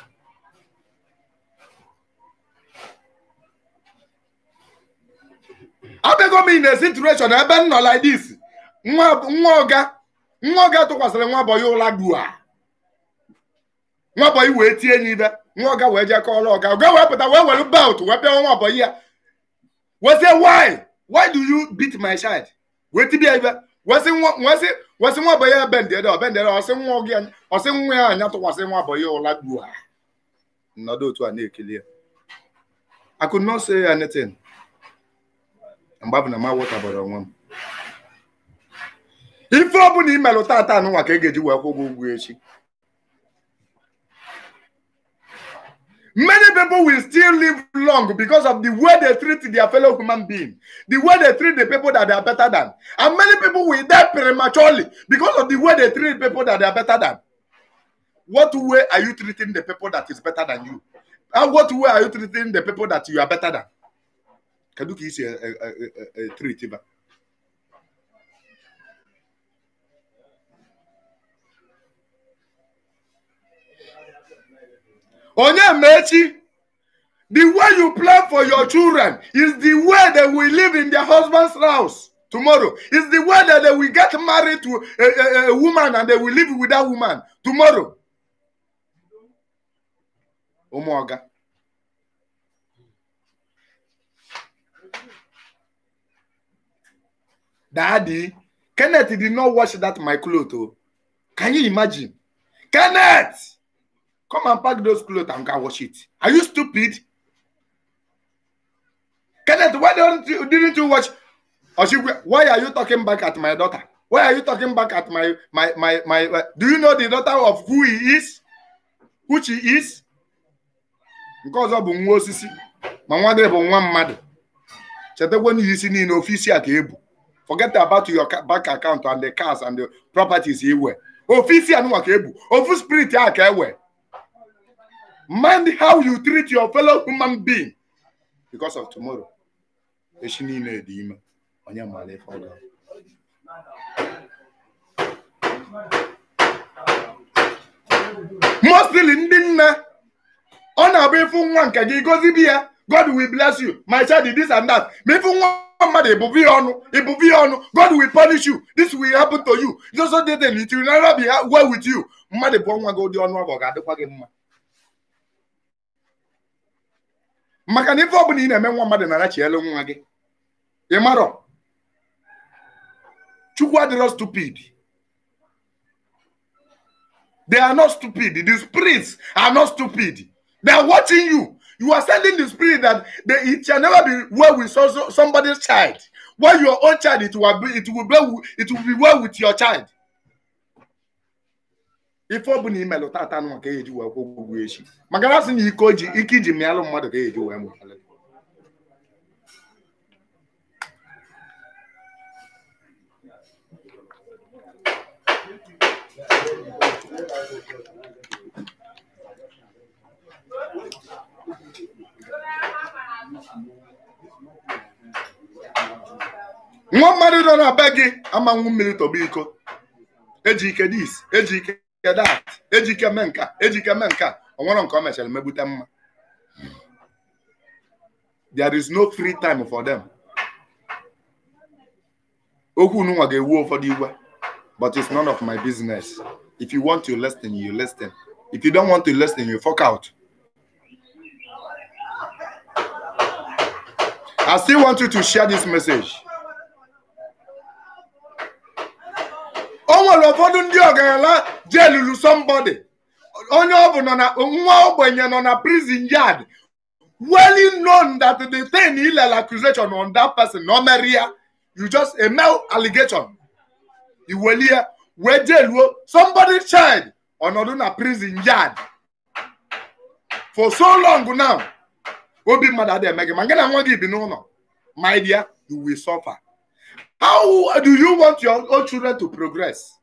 abịago m in a situation ebe m nọ like this nwa ọga nwa ọga tụkwasịrị nwa bọyị ụla dua nwa bọyị wee tie ya ibe nwa ọga wee jee kọọrọ ọga ọga wee pụta wee were belt wee pịa nwa bọyị ya wezie why why do you beat my child wetin be ebe wesi nwa wesi wesi nwa boy ya bend ede bend ede ọsị nwa gị ọsị nwa ya anya tụkwasị nwa boy ya ụla gbuo ha nọdụ otu a na-ekele ya I could not say anything mgbe abụ na ma wọtabara onwe m ife ọ bụla imelụ tata anụnwa ka ị ga-eji wee kwụ ụgwọ ụgwọ echi Many people will still live long because of the way they treat their fellow human being, the way they treat the people that they are better than. And many people will die prematurely because of the way they treat people that they are better than. What way are you treating the people that is better than you? And what way are you treating the people that you are better than? Kedu ka isi eh, eh, eh, eh, treat ba? onye mechi the way you plan for your children is the way they will live in their husband's house tomorrow is the way that they will get married to a, a, a woman and they will live with that woman tomorrow ụmụọga daddy kenneth did not wash that my cloth oh can you imagine kenneth Come and pack those clothes and go wash it. Are you stupid? Kenneth, why don't you didn't you watch? Oshigwe, why are you talking back at my daughter? Why are you talking back at my my my my? uh, do you know the daughter of who he is? Who she is? Because ọ bụ nwa osisi ma nwa gị bụ nwa mmadụ. Chetakwa na isi niile ofisi a ka ebu. Forget about your ca- bank account and the cars and the properties iwe. Ofisi anụnwa ka ebu. Ofu spirit a ka ewe. Mind how you treat your fellow human being because of tomorrow. Echi niile dị ime. Onye mara ife ọ ga. Mostly ndị nne ọ na-abụ ịfụ nwa nke gị gozibi ya God will bless you my child is this and that ma ịfụ nwa mmadụ ịbụbi ya ọnụ ịbụbi ya ọnụ God will punish you this will happen to you just so that it will never be well with you mmadụ bụ nwa gị ụdị ọnụ ọ ọ ga-adịkwa gị mma maka na ife ọ bụla ị na-eme nwa mmadụ na-arachielu nwa gị ị marọ chukwu adịrọ stupid they are not stupid the spirits are not stupid they are watching you you are sending the spirit that they, it shall never be well with so, so, somebody's child while your own child it will be it will be it will be well with your child ife ọ bụla imelụ tata nwa ka eji wee kwụ ụgwọ echi maka na sị na ike oji ike iji mịalụ mmadụ ka eji wee mụtalụ nwa mmadụ nọ na be gị amanwụ mmiri tọgbu iko eji ike dis eji ike dat eji ike mee nka eji ike mee nka o nwere nke o mechara megbute mma there is no free time for them okwu nụnwa ga-ewu ụfọdụ igwe but it's none of my business if you want to listen you listen if you don't want to listen you fuck out I still want you to share this message. o nwere ụfọdụ ndị ọgaranya jelulu somebody onye ọ bụ nọ na nwa ogbenye nọ na prison yard well known that the thing illegal accusation on that person na o mere ya you just a male allegation iwelie wee jeluo somebody child ọnọdụ na prison yard for so long now obi mmadụ adịghị eme gị ma gị na nwa gị bi n'ụlọ my dear you will suffer How do you want your own children to progress?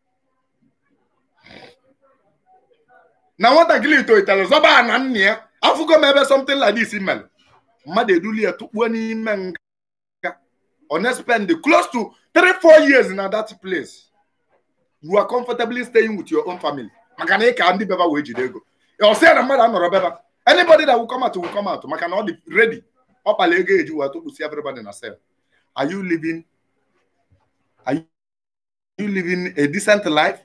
na nwatakịrị tolitere zọba na nna ya afụgo m ebe something like this mere mmadụ eduli ya tụkpuo n'ime nga ọ na-spend close to 3-4 years na that place you are comfortably staying with your own family maka na ị ka ndị beba wee jide ego ọ sị ya na mmadụ anọrọ beba anybody that will come out will come out maka na ọ dị ready ọ kpala ego eji wee tụkpusi everybody na sel are you living are you living a decent life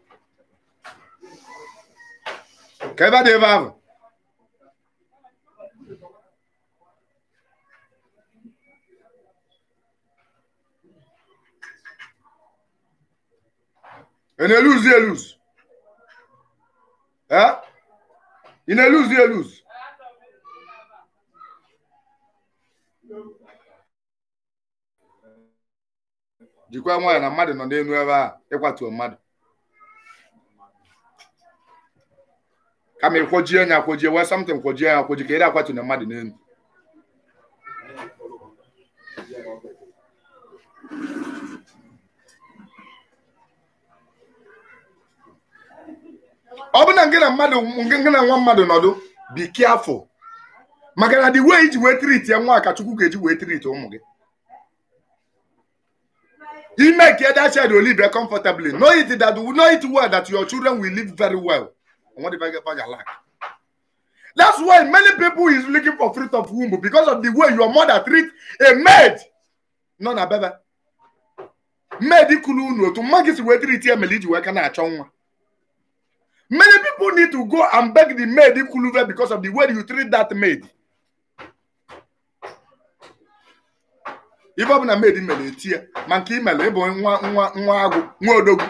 ka ebe dị ebe ahụ ị na-eluzi eluzi Eh? ị na-eluzi eluzi jikwa nwayọ na mmadụ nọ n'elu ebe a ịkwatuo mmadụ kama ịkwojie nya akwojie wee samtin kwojie ya akwoji ka ị akwatu na mmadụ n'elu ọ bụ na nke na mmadụ nke na nwa mmadụ nọdụ be careful maka na the way iji wee treat ya nwa ka Chukwu ga-eji wee treat ụmụ gị He make that child will live comfortably. Know it that know it well that your children will live very well. And what if I get back your life? That's why many people is looking for fruit of womb because of the way your mother treat a maid. No na bebe. Maid ikulu unu otu mma gị si wee treat ya mere iji wee ka na-achọ nwa. Many people need to go and beg the maid ikulu ve because of the way you treat that maid. ife ọ bụla maid mere eti ya ma nke imere ịbụ nwa nwa nwa agụ nwa odogwu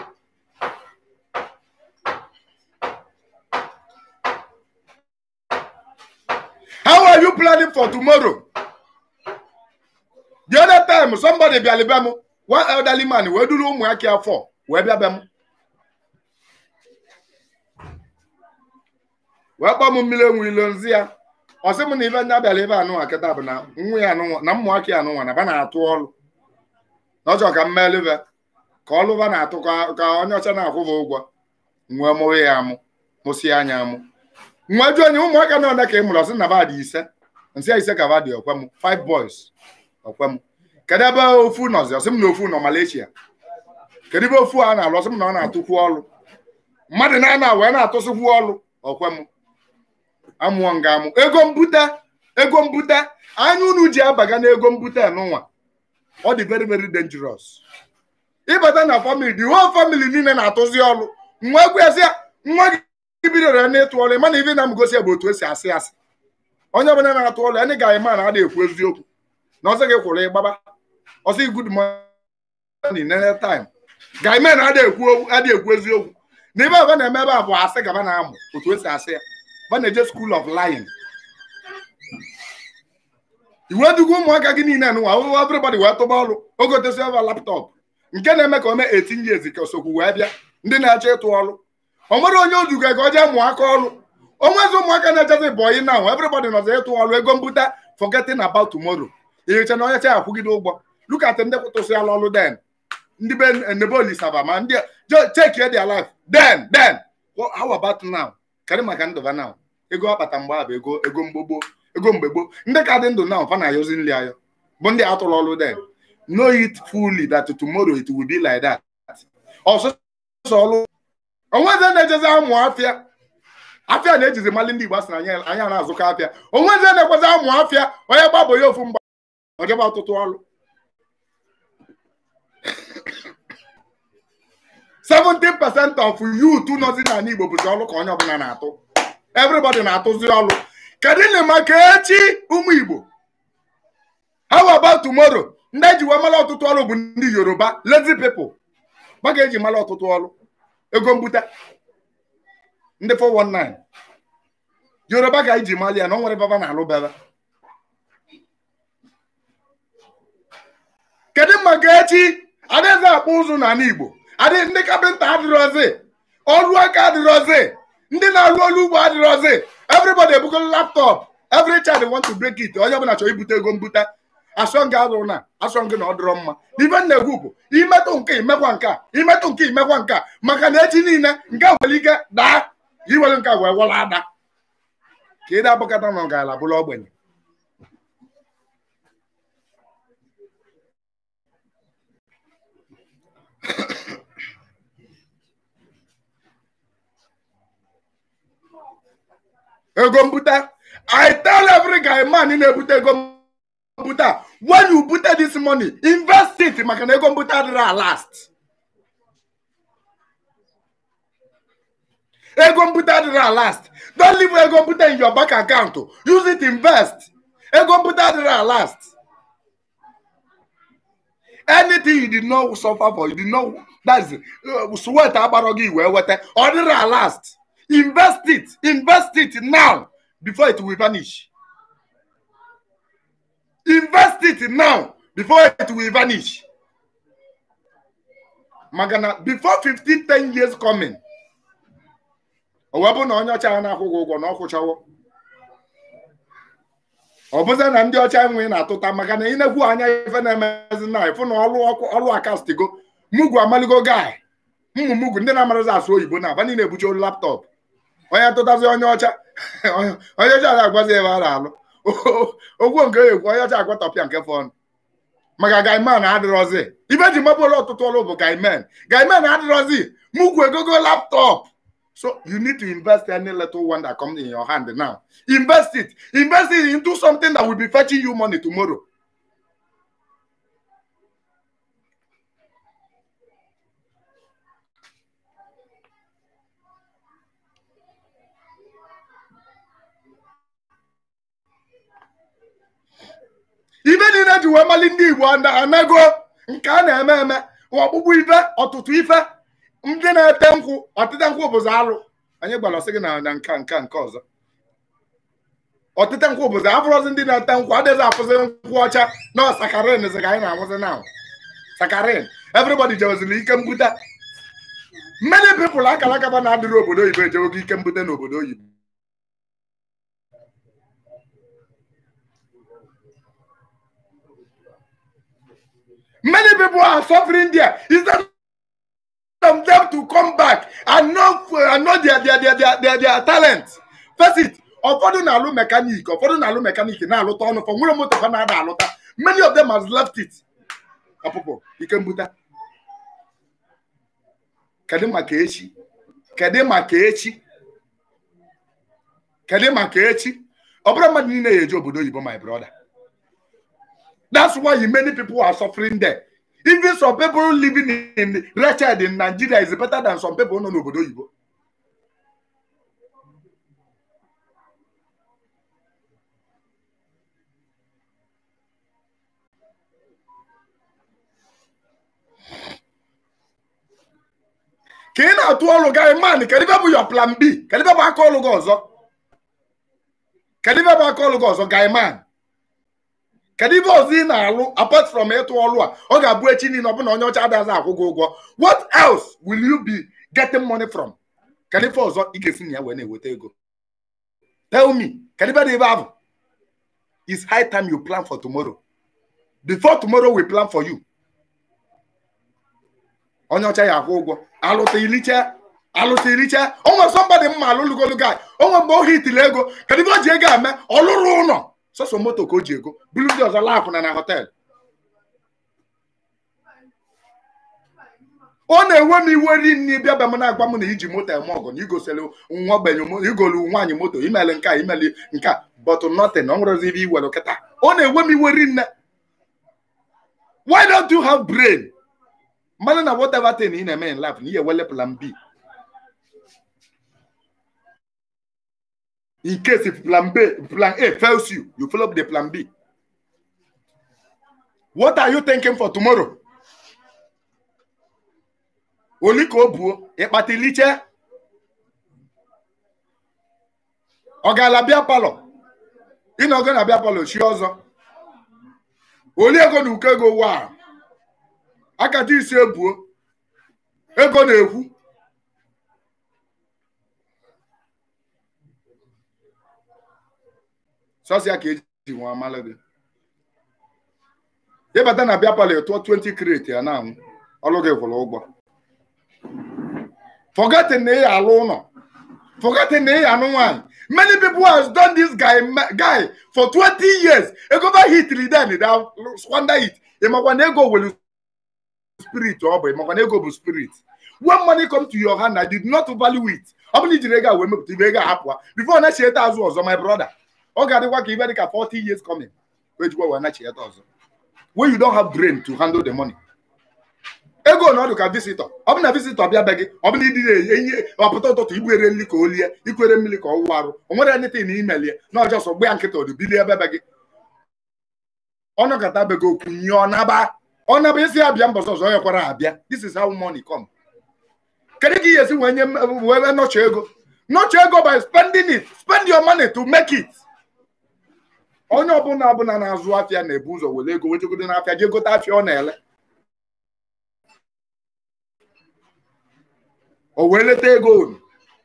how are you planning for tomorrow the other time somebody bịara bịa m one elderly man wee duru ụmụ aka afọ wee bịa bịa m wee kpọọ m mmiri enwe ilo nzi ya ọ sị m na ife ndị abịara ebe anụnwa kịta bụ na nwa ya anụnwa na mmụaka ya anụnwa na ba na-atụ ọlụ na ọ chọrọ ka m melụve ka ọlụva na-atụ ka ka onye ọcha na-akwụba ụgwọ nwee mụrụ ya amụ mụsị anya amụ nwa jụ onye ụmụaka na one ka ị mụrụ ọsị na ba dị ise nsị ya ise ka ba dị ọkwe m five boys ọkwe m kedu ebe ofu nọzi ọsị m na ofu nọ Malaysia kedu ebe ofu a na-alụ ọsị m na ọ na-atụkwu ọlụ mmadụ na-ana wee na-atụsịkwu ọlụ ọkwe m amụọ nga amụ ego mbute ego mbute anya unu ji abaga n'ego mbute n'ụwa ọ dị very very dangerous ịbata na family the whole family niile na-atụzi ọlụ nwa egwu ya sị ya nwa gị bidoro ya n'ịtụ ọlụ mana ife na m gosi ya bụ otu esi asị asị onye ọbụla na-atụ ọlụ ya ndị ga ma na adị ekwu eziokwu na ọsị gị kwụrụ ịgbaba ọsị gị good morning nene time ga-eme na adị ekwu adị ekwu eziokwu na ibe ọba na-eme ebe a bụ asị gaba na-amụ otu esi asị ya ba na-eje school of lying iwe dugo ụmụaka gị niile nụwa everybody wee tụba ọrụ ogotesi ova laptọpụ nke na-eme ka o mee 18 years ka osokwu wee bịa ndị na-achọ ịtụ ọrụ o nwere onye oduga ka ọ jee mụọ aka ọrụ onwezi ụmụaka na-echezi bọyị na everybody nọzi ịtụ ọrụ ego mbute forgetting about tomorrow ihicha na onye cha akwụgide ụgwọ look at ndị kwụtụsịala ọrụ den ndị be nebolisaba ma ndị take their life then then how about now karị maka ndụba now ego akpata mgbe a bụ ego ego mgbogbo ego mgbe gboo ndị ka dị ndụ na fa na-ayọzi nri ayọ bụ ndị atụrụ ọrụ den know it fully that tomorrow it will be like that ọsụsọ ọrụ onweze na-ejezi amụ afịa afịa na-ejizi mali ndị Igbo asị na anya na-azụkọ afịa onweze na-ekwezi amụ afịa onye gbabọ ya ofu mgba ojebe ọtụtụ ọrụ 70% of youth nọzi n'ala Igbo bụzi ọrụ ka onye ọbụla na-atụ everybody na-atụzi ọrụ kedu na maka echi ụmụ Igbo how about tomorrow ndị eji wee mara ọtụtụ ọrụ bụ ndị Yoruba lazy people gba ga-eji mara ọtụtụ ọrụ ego mbute ndị 419 Yoruba ga-eji mali ya na ọ nwere baba na-alụ baba kedu maka echi adịghị akpụ ụzụ n'ala Igbo adị ndị kapịnta adịrọzi ọrụ aka adịrọzi ndị na-arụ ọrụ ugbo adịrọzi everybody ebugo laptop every child want to break it onye ọbụla chọrọ ibute ego mbute asọngị adụrụ na asọngị na ọ dịrọ mma ibe na-egwu bụ imetụ nke imekwa nke a imetụ nke imekwa nke a maka na echi niile nke nwere ike daa iwere nke wee wọla ada ka ị na-abụkọta na ọgarala bụrụ ogbenye ego mbute i tell every guy man na-ebute ego mbute when you bute this money invest it maka na ego mbute adịrị last ego mbute adịrị last don't leave ego mbute in your bank account use it invest ego mbute adịrị last anything you did not suffer for you did not that's uh, sweat agbara gị wee weta ọ dịrị last invest it invest it now before it will vanish invest it now before it will vanish maka na before 15 10 years coming o wee bụ na onye ọcha ya na-akwụ gị ụgwọ na ọ kwụchawo ọ bụzi na ndị ọcha enweghị na-atụta maka na ị na-ekwu anya ife na-emezi na ịfụ na ọlụ ọkụ ọlụ akastigo mugu amaligo gai mmụ mugu ndị na-amarazi asụ oyibo na aba niile ebuche olu laptọpụ onye tụtazi onye ọcha onye ọcha na-agwazi ebe a na-alụ ogwu nke ekwu onye ọcha agwatọpịa nke fọnụ maka gaiman adịrọzi ibe ji mabụrụ ọtụtụ ọrụ bụ gaiman gaiman adịrọzi mugu egogo laptọpụ So you need to invest any little one that comes in your hand now. Invest it. Invest it into something that will be fetching you money tomorrow. ibe niile ji wee mali ndị Igbo anago nke a na-eme eme ọkpụkpụ ife ọtụtụ ife ndị na-ete nkwụ ọtịte nkwụ bụzi alụ anyị gbara ọsị gị na na nka nka nke ọzọ ọtịte nkwụ bụzi afụrọzi ndị na-ete nkwụ adịghị afụzi nkwụ ọcha na sakarin zi ka anyị na-afụzi na sakarin everybody jeweziri ike mbute many people akara akaba na-adịrị obodo oyibo ejewogo ike mbute n'obodo oyibo many people are suffering there instead of them to come back and know and know their their their their their, their talent face it ụfọdụ na-alụ mekanik ụfọdụ na-alụ mekanik na-alụta ọnụ fọ nwere moto ha na-ada alụta many of them has left it ọpụpụ ike mbute kedu maka echi kedu maka echi kedu maka echi ọ bụrụ mmadụ niile ya eje obodo oyibo my brother that's why many people are suffering there even some people living in wretched in Nigeria is better than some people nọ n'obodo oyibo ka ị na-atụ ọrụ gị man kedu ebe bụ your plan B kedu ebe bụ aka ọrụ gị ọzọ kedu ebe bụ aka ọrụ gị ọzọ guy man kedu ibe ọzọ ị na-alụ apart from ịtụ ọrụ a ọ ga-abụ echi niile ọbụna onye ọcha adịghị akwụ gị ụgwọ what else will you be getting money from kedu ife ọzọ ị ga-esi na ya wee na-eweta ego tell me kedu ibe dị ebe ahụ it's high time you plan for tomorrow before tomorrow we plan for you onye ọcha ya akwụ ụgwọ alụta ilicha alụta ilicha onwe somebody mma alụlugolu guy onwe mgbe o hitiri ego kedu ibe o ji ego eme ọ lụrụ ụlọ sọsọ moto ka o ji ego buru ndị ọzọ laapụ na na họteelụ ọ na-enwe m iwe ri nri bịa bịa m na-agba m na iji moto eme ọgụ na igosiri nwa ogbenye igolu nwaanyị moto imeli nke a imeli nke a but nothing ọ nwerozi ibe iwere kịta ọ na-enwe m iwe ri nne why don't you have brain mmanụ na whatever thing ị na-eme in life na ihe ewele plan B in case if plan B plan A fails you you follow up the plan B what are you thinking for tomorrow oli ka o buo ịkpata iliche ọ gaala bịa palọ ịnọgo na bịa palọ chi ọzọ oli ego na uko ego wa akata isi ebuo ego na-ekwu sọsịa ka eji nwa amalụ gị ịbata na bịa palọ tụọ 20 kreti ya na-anwụ ọlụ gị kwụrụ ụgwọ forgetting na ị alụ ụlọ forgetting na ị anụ nwaanyị many people has done this guy guy for 20 years ego ba hitri then da squander it ịmakwa na ego welu spirit ọ bụ ịmakwa na ego bụ spirit when money come to your hand I did not value it ọ bụrụ na ijiri ego a wee mepụta ibe ego ahapụ before na chieta azụ ọzọ my brother ọ ga-adịkwa ka ibe dị ka 40 years coming wee jikwa wee na chieta ọzọ when you don't have brain to handle the money ego na ọdụ ka visitor ọ bụ na visitor bịa be gị ọ bụ na ịdị na-enye ọpụta ụtụtụ igbere nri ka o lie ikwere mmiri ka ọ wụwa arụ o nwere anything na imelie na ọjọọ sọ gbe ya nkịta ọdụ bilie ebe be gị ọnọkọta be gị okwu nye ọ naba ọ naba isi abịa mbọsọ ọzọ ya kwara abịa this is how money come kedu ka ị esi wee nye m- wee nọchọ ego nọchọ ego by spending it spend your money to make it onye ọbụla ọbụla na-azụ afịa na-ebu ụzọ were ego wejegodo n'afịa jee gote afịa ọ na-ele o wee leta ego unu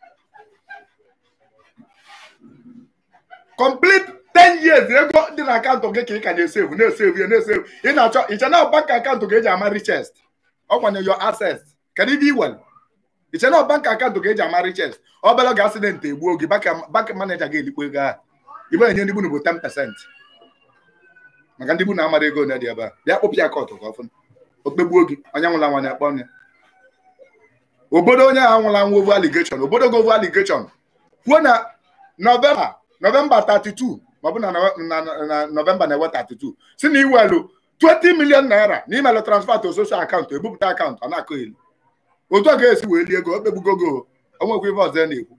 complete 10 years ego dị na akaụntụ gị ka ị ka na-esevu na-esevu ya na-esevu ị na-achọ iche na bank akaụntụ ga-eji ama richest ọ kwanye your access kedu ibe iwere iche na bank akaụntụ ga-eji ama richest obere oge accident egbuo gị bank manager ga-elikpo ego ahụ ibe enye ndị bunu bụ 10 percent maka ndị bunu amara ego ole dị ebe a bịa kpụpụ ya kọtụ ka ọfụna okpegbuo gị onye nwụla nwa na-akpọ ọnya obodo onye ahụ nwụla nwa ovu allegation obodo go ovu allegation kwuo na nọvemba nọvemba 32 maọbụ na Nove- na- na- na nọvemba na-ewe 32 si na iwelu 20 million naira na imelụ transfer to social akaụntụ ebupụta akaụntụ ọ na-akọ elu otu a ga-esi wee lie ego okpegbugogo onwekwa ife ọzọ na-ekwu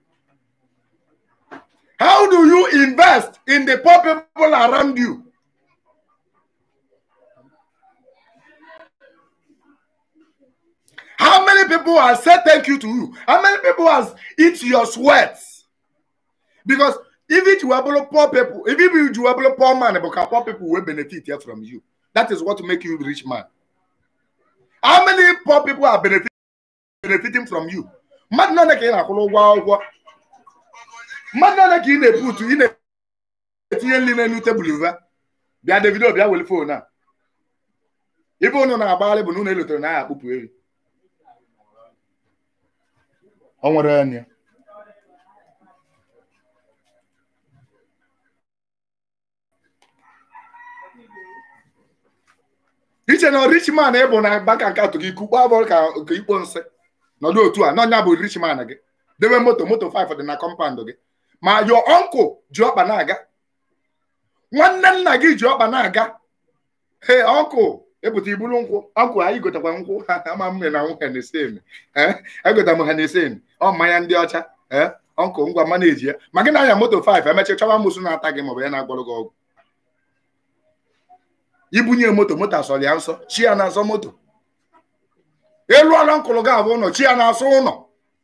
how do you invest in the poor people around you how many people has said thank you to you how many people has eat your sweat because if it were below poor people if it were below poor man because poor people will benefit here from you that is what make you rich man how many poor people are benefit, benefiting from you mmadụ nọ ka ị na-akwụrụ ụgwọ akwụkwọ mmadụ nọ ka ị na-eputu ị na-etinye nri n'elu tebụl va bịa davido bịa were fon a ibe unu na-agbagharị bụ na unu elotere na agha akpụpụ eri ọ nwere anya iche na rich man ị bụ na bank akaụntụ gị ikukpu abụọ ka ka ikpo nsị nọdụ otu a n'ọnya bụ rich man gị debe moto moto 5 dị na kọmpandụ gị ma your uncle ji ọkpa na-aga nwanne nna gị ji ọkpa na-aga he ọnkụl epụta iburu nkwụ ọnkụl anyị gotakwa nkwụ ama mme na nwụ henesen egota m henesen ọ mmanya ndị ọcha ee ọnkụl ngwa maneji ya ma gị na-anya moto 5 emechi chọwa musu na-ata gị maọbụ ya na-agwọrọ gị ọgwụ ibunye moto moto asọrọ ya nsọ chi ya na-asọ moto elu ọla nkụlụ gị abụ ụlọ chi ya na-asọ ụlọ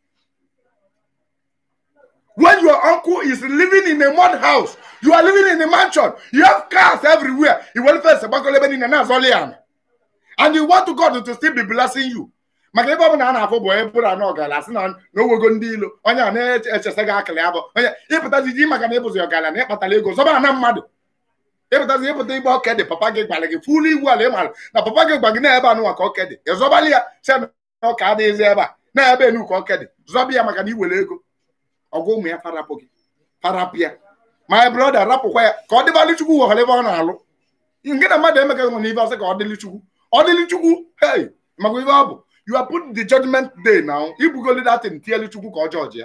when your uncle is living in a mud house you are living in a mansion you have cars everywhere you will face gbakọrọ ebe niile na-azọli ya and you want to God to still be blessing you maka ebe ọ bụla a na-afụ bụ ebe bụrụ anọ ọgala sị na n'owego ndị ilo onye a na-echesa gị akịlị abụ onye ịpụtazi ji maka na ịbụzi ọgala na ịkpatara ego zọba ana mmadụ ịpụtazi ịpụta igbe ọka dị papa gị gbara gị fụlụ igwu ala ịmara na papa gị gba gị na ebe anụnwa ka ọka dị ịzọbali ya si na ọka adịghịzi ebe a na ebe enu ka ọka dị zọba ya maka na iwere ego ọgwụ ụmụ ya farapụ gị farapụ ya my brother rapụkwa ya ka ọ dịbalị chukwu ghọrọ ebe ọ na-alụ nke na mmadụ emeka nwe n'ife ọsị ka ọ dịlị chukwu ọ dịlị chukwu hey maka ife ọ bụ you are put the judgment day now ibugoli datin tielu chukwu ka ọ jọji ya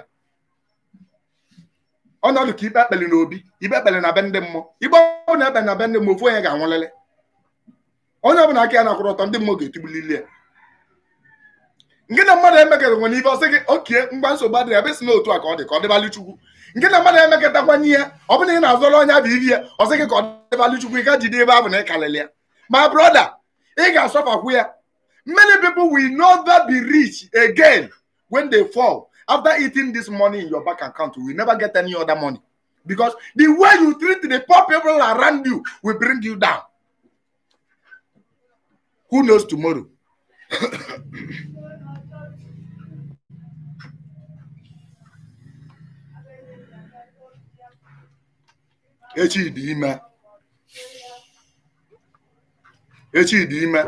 ọnọdụ ka ikpe ekpeli n'obi ikpe ekpeli na be ndị mmụọ igbe ọ na ekpeli na be ndị mmụọ ofu onye ga-anwụlele onye ọbụla aka ya na-akwụrụ ọtọ ndị mmụọ ga-etigbulili ya nke na mmadụ emekọta nwere ife ọsị gị okie mgba nsogbu adịrị ebe si n'otu a ka ọ dị ka ọ dịbalị chukwu nke na mmadụ emekọtakwanye ya ọ bụrụ na ị na-azọrọ onye bụ iri ya ọsị gị ka ọ dịbalị chukwu ị ga jide ebe ahụ na ịkalịlị ya ma brother ị ga-asọfakwu ya many people will never be rich again when they fall after eating this money in your bank account you will never get any other money because the way you treat the poor people around you will bring you down who knows tomorrow echi dị ime echi dị ime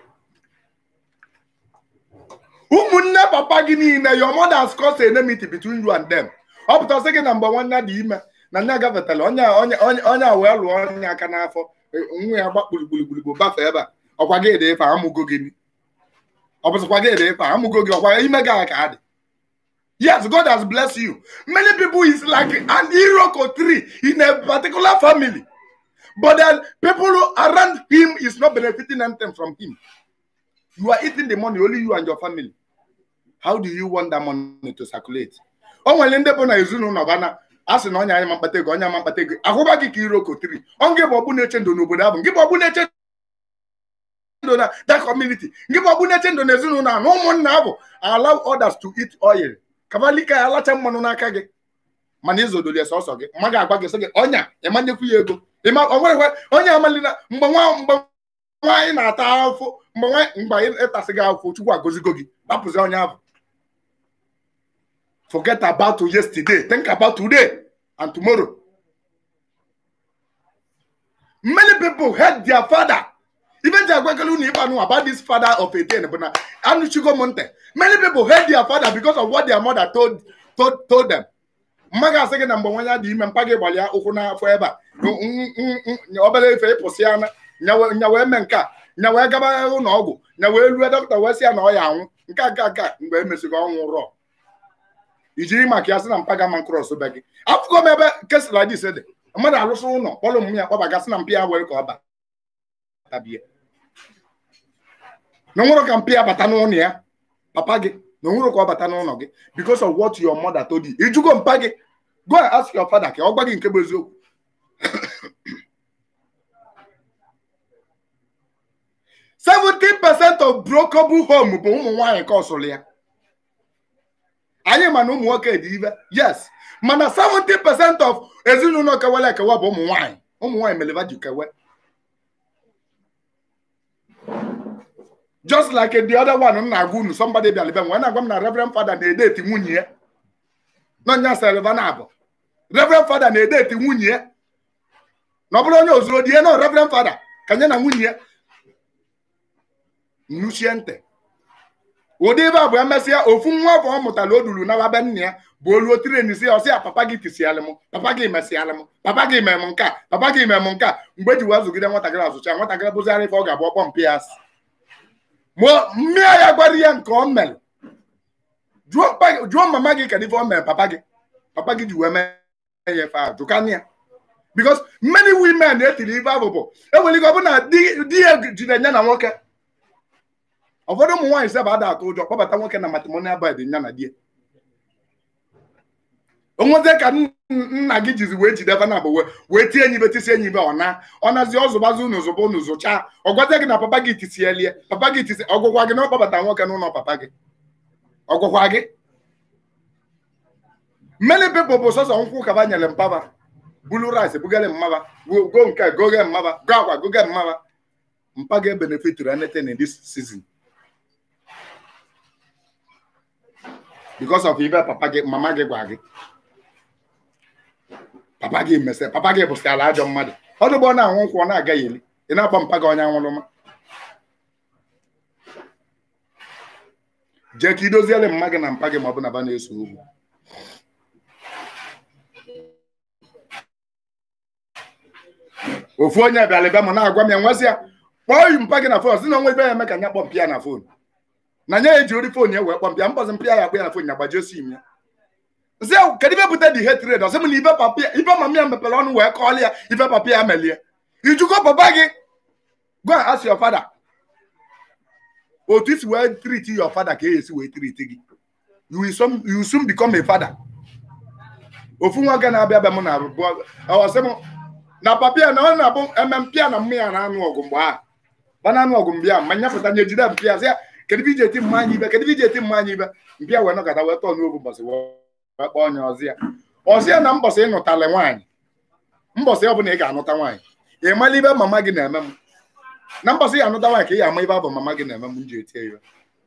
ụmụnne papa gị niile your mother's caused enmity between you and them ọ pụtasị gị na mgbe nwanne dị ime na nne gafetara onye onye onye a wee lụọ onye aka n'afọ nwa ya gba kpurikpurikpurikpu bafe ebe a ọkwa gị ede ife amụgo gị ọ bụzịkwa gị ede ife amụgo gị ọkwa ime gị ka adị Yes, God has blessed you. Many people is like an iroko tree in a particular family. But then people around him is not benefiting anything from him. You are eating the money, only you and your family. How do you want that money to circulate? O nwere ndị bụ na ezinụlọ bana a sị na onye anya ma mkpata ego onye ama mkpata ego ahụba gị ka iroko tree ọ nke bụ ọbụ na-eche ndụ n'obodo ahụ nke bụ ọbụ na-eche ndụ ndụ na that community nke bụ ọbụ na-eche ndụ na ezinụlọ a na ụmụnna abụ allow others to eat oil kabalika ya alacha mmanụ n'aka gị mana izodoli sọsọ gị mma ga-agwa gị sị gị ọnya ịmanyekwu ya ego ịma o nwerekwa onye amalina mgbe nwa mgbe nwaanyị na-ata afụ mgbe nwaanyị mgbe anyị ịtasị gị afụ chukwu agọzigo gị kpapụzi onye ahụ forget about yesterday think about today and tomorrow many people hate their father even ji agwagala unu ịgba nụ about this father of a ten bụ na anụchigo m ntị many people hate their father because of what their mother told, told, told them mma ga-asị gị na mgbe nwa ya dị ime mpa gị gbalịa ụkwụ n'afọ ebe a n- n- n- obere efe ịpụsị ya na nya wee mee nke a nya wee gaba ụlọ ọgwụ nya wee rue dọkịta wee sị ya na ọ ya anwụ nke a nke a mgbe emesigo ọnwụ rọ ijiri maka ya sị na mpa ga ma krọs be gị afụgo m ebe kesịla dis dị mmadụ alụsị ụlọ kpọrọ ụmụ ya kpọbagasị na mpi ya were ka ọ ba tabie na onwere ka mpi ya bata n'ụlọ ya papa gị na onwere ka ọ bata n'ụlọ gị because of what your mother told you ijugo mpa gị go and ask your father ka ọ gwa gị nke bụ eziokwu seventy percent of brokable home bụ ụmụ nwaanyị ka ọsụrụ ya anyị ma na ụmụ nwoke dị ibe yes mana 70 percent of ezinụlọ kewara ekewa bụ ụmụ nwaanyị ụmụ nwaanyị meleva ji kewe just like the other one m na-agwa unu somebody bịara ebe m wee na-agwa m na reverend father na-edeti nwunye ya n'ọnya selva na abụ reverend father na-edeti nwunye ya na ọ bụrụ onye ozuru di ya na reverend father ka nye na nwunye ya nnuchie ntị ụdị ebe a bụ emesịa ofu nwa afọ ọ mụtara o duru na be nna ya bụ olu otireni si ọsị ya papa gị tisialị m papa gị mesịalị m papa gị mee m nke a papa gị mee m nke a mgbe eji wee zụgide nwatakịrị azụcha nwatakịrị bụzigharị ife ọ ga-abụ ọkpọ mpi ya asị mmịa ya gwara ya nke ọ mere jụọ mama gị kedụ ife ọ mere papa gị papa gị ji wee mee ya efe ahụ jụkana ya because many women na-etiri ife ahụ bụ enwere ike ọ bụ na di ya jide nya na nwoke ụfọdụ ụmụ nwaanyị seba ada atụ ụjọ kpọbata nwoke na matrimonial bed nya na die onweze ka nna gị jizi wee jide na bụ wee tie enyi ibe tisi enyi ibe ọ na ọ nazi ọzụbazi unu zụba unu zụchaa ọ gwazie gị na papa gị tisielie papa gị tisi ọgwụkwa gị na ọkpọbata nwoke n'ụlọ papa gị ọgwụkwa gị many people bụ sọsọ nkwụ kaba nyere mpaba bulu rice bugere mmaba go nke goge mmaba go agwa goge mmaba mpa ga benefitiri anything in this season because of ibe papa gị mama gị gwa gị papa gị mese papa gị bụsị ala ajọ mmadụ ọ dụgbọ na-anwụ nkwụ ọ na-agaghị eli ị na-agba mpa gị onye anwụrụma jee ka idoziere mma gị na mpa gị ma ọ bụ na ba na-eso ugwu ofu onye bịara ebe m na-agwa m ya nwesị ya kpọọ yi mpa gị na fon si na onwe ibe ya eme ka nya kpọ mpịa na fon na nya eji ori fon ya wee kpọ mpịa mbọzi mpịa ya akpọ ya na fon ya gbajie sim ya nsị ya kedu ibe bute dị hatred ọsị m na ibe papa ibe mama ya mepere ọnụ wee kọọlị ya ibe papa ya melie ijugo papa gị go and ask your father otu isi wee treat your father ka esi wee treat gị you will soon, you will soon become a father ofu nwoke na-abịa abịa m na ọsị m na papia na ọ na-abụ eme mpịa na mmịa na-anụ ọgụ mgbe ahụ ba na-anụ ọgụ mgbe ahụ ma nyapụta nye jide mpịa sị ya kedu ibe iji eti mma anyị ibe kedu ibe iji eti mma anyị ibe mpịa wee nọkọta wee tọọ n'obu mbọsị wee kpọọ onye ọzọ ya ọzọ ya na mbọsị ịnụtala nwaanyị mbọsị ọ bụla ị ga-anụta nwaanyị ị mala ibe mama gị na-eme m na mbọsị ya anụta nwaanyị ka ị ya ama ibe abụ mama gị na-eme m m ji etie ya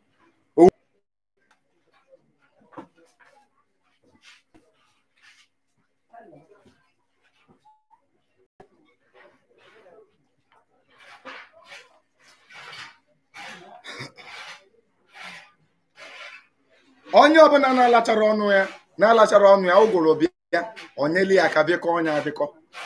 onye ọbụla na-alachara ọnụ ya na-alachara ọnụ ya ụgụrụ bịa onyeli ya ka bịkọ onye abịkọ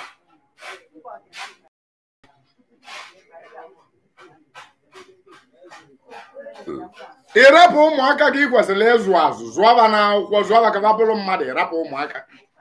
ịrapụ ụmụaka gị kwesịrị ịzụ azụ zụọba n'akwụkwọ zụọba ka bụrụ mmadụ ịrapụ ụmụaka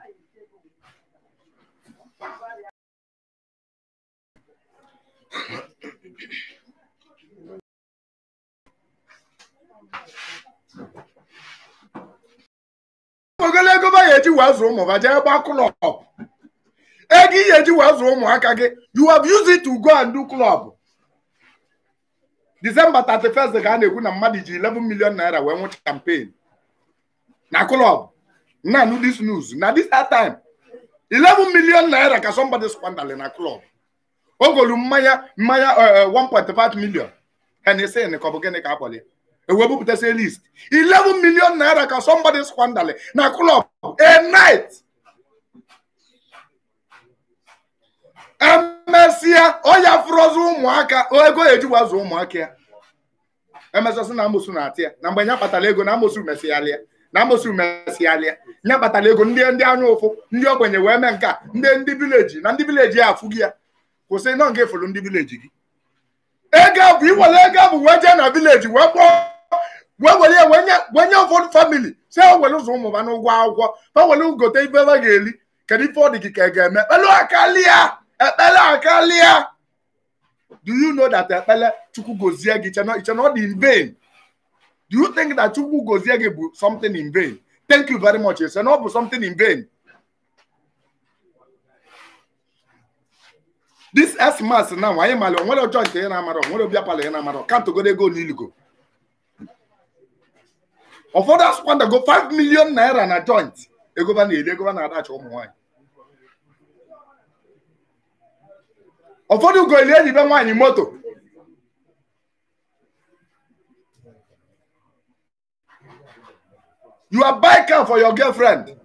ogologo ba ya eji wee zụọ ụmụ ba jee gbaa klọb ego ihe eji wee zụọ ụmụaka gị you have used it to go and do club disemba 31st ka a na-ekwu na mmadụ ji 11 million naira wee nwụ campaign na club na nu this news na this that time 11 million naira ka somebody squanderly na club o golu mmanya mmanya eh, eh, 1.5 million Hennessy ka ọ bụ gịnị ka akpọli ewee bupụtasị list 11 million naira ka somebody squanderly na club a night emesịa ọya fụrọzi ụmụaka o ego eji wazụ ụmụaka ya emesịasị na amosu na-atị ya na mgbe nya kpatara ego na amosu mesịalịa na amosu mesịalịa nya kpatara ego ndị ndị anya ụfụ ndị ogbenye wee mee nke a ndị ndị vileji na ndị vileji ya afụ gị ya kwụsị nọ nga efolu ndị vileji gị ego a bụ iwere ego a bụ wee jee na vileji wee kpọọ wee were ya wee nye wee nye ụfọdụ famili si ha were ụzọ ụmụ ha n'ụgwọ akwụkwọ ha were gote ife ha ga-eli kedu ife ọ dị gị ka ị ga-eme ekpele akalia ekpele akalia do you know that ekpele chukwu gozie gị iche iche na ọ dị in vain do you think that chukwu gozie gị bụ something in vain thank you very much ise na ọ bụ something in vain this xmas na anyị mali onwere ọjọọ nke ị na-amara onwere obi apala ị na-amara kantogoro ego n'iligo ụfọdụ asụkwandago 5 million naira na joint egoba na-eri egoba na-adacha ụmụ nwaanyị ụfọdụ ugo eli ejibe nwaanyị moto you are buy car for your girlfriend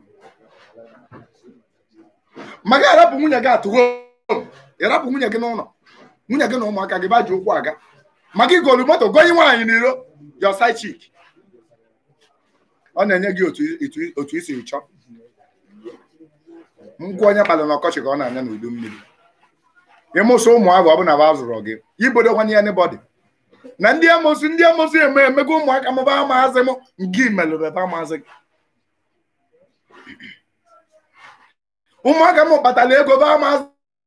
maka arapụ nwunye gị atụgo ịrapụ nwunye gị n'ụlọ nwunye gị na ụmụaka gị baji ụkwụ aga maka igolu moto gonye nwaanyị n'iro your side chick ọ na-enye gị otu otu- otu isi chọọ ngwa onye kpalị n'ọkọchị ka ọ na-anya n'udu mmiri ịmụsị ụmụ ahụ ọ bụ na ba zụrụ gị ibodokwana ya n'ibọdị na ndị amosu ndị amosu eme emego ụmụaka m ba amaazị m ngị melụrụ ebe amaazị gị ụmụaka m kpatara ego ba amaazị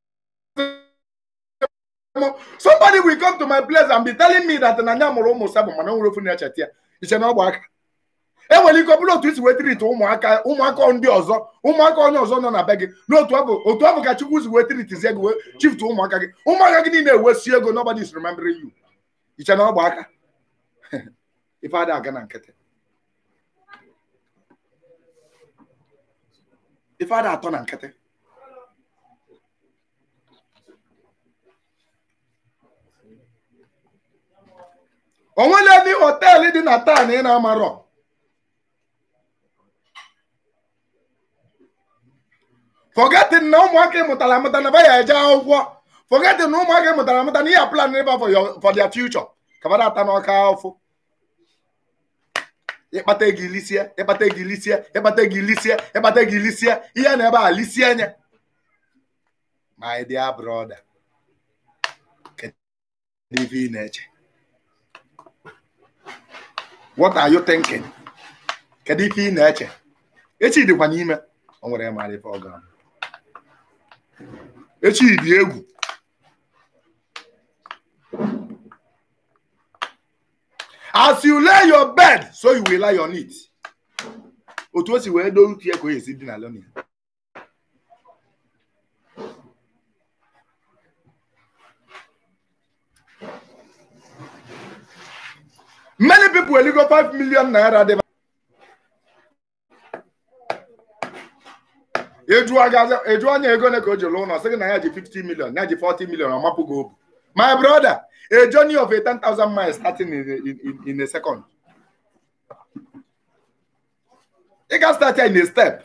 m somebody will come to my place and be telling me that na nya mụrụ ụmụ sabụ mana o nwere ofu na-echeta ya iche na ọ bụ aka enwere ike ọ bụrụ otu isi wee tiriti ụmụaka ụmụaka ndị ọzọ ụmụaka onye ọzọ nọ na be gị n'otu ọ bụ otu ọ bụ ka chukwu si wee tiritizie gị wee chiftu ụmụaka gị ụmụaka gị niile ewesi ego nobody is remembering you iche na ọ bụ aka ife ada aga na nkịtị ife ada atọ na nkịtị onwere ndị họteelụ dị na taa na ị na-amarọ forgetting na ụmụaka ịmụtara amụta na baya eje akwụkwọ forgetting na ụmụaka ịmụtara amụta na ihe a plan ịba for your for their future ka bada ata n'ọka afụ ịkpata ego ilisie ịkpata ego ilisie ịkpata ego ilisie ịkpata ego ilisie ihe na ebe a lisie anya my dear brother kedu ife ị na-eche what are you thinking kedu ife ị na-eche echi dịkwa n'ime o nwere mara ife ọ ga echi dị egwu as you lay your bed so you will lie on it otu o si wee doo utu ya ka o esi dị na lonia many people will go 5 million naira dị eju agazi eju onye ego ne ka o ji lụọ ụlọ sị gị na ya ji 50 million ya ji 40 million ọ mapụ gị obu my brother a journey of a 10,000 miles starting in, in, in, in a second ị ga start ya in a step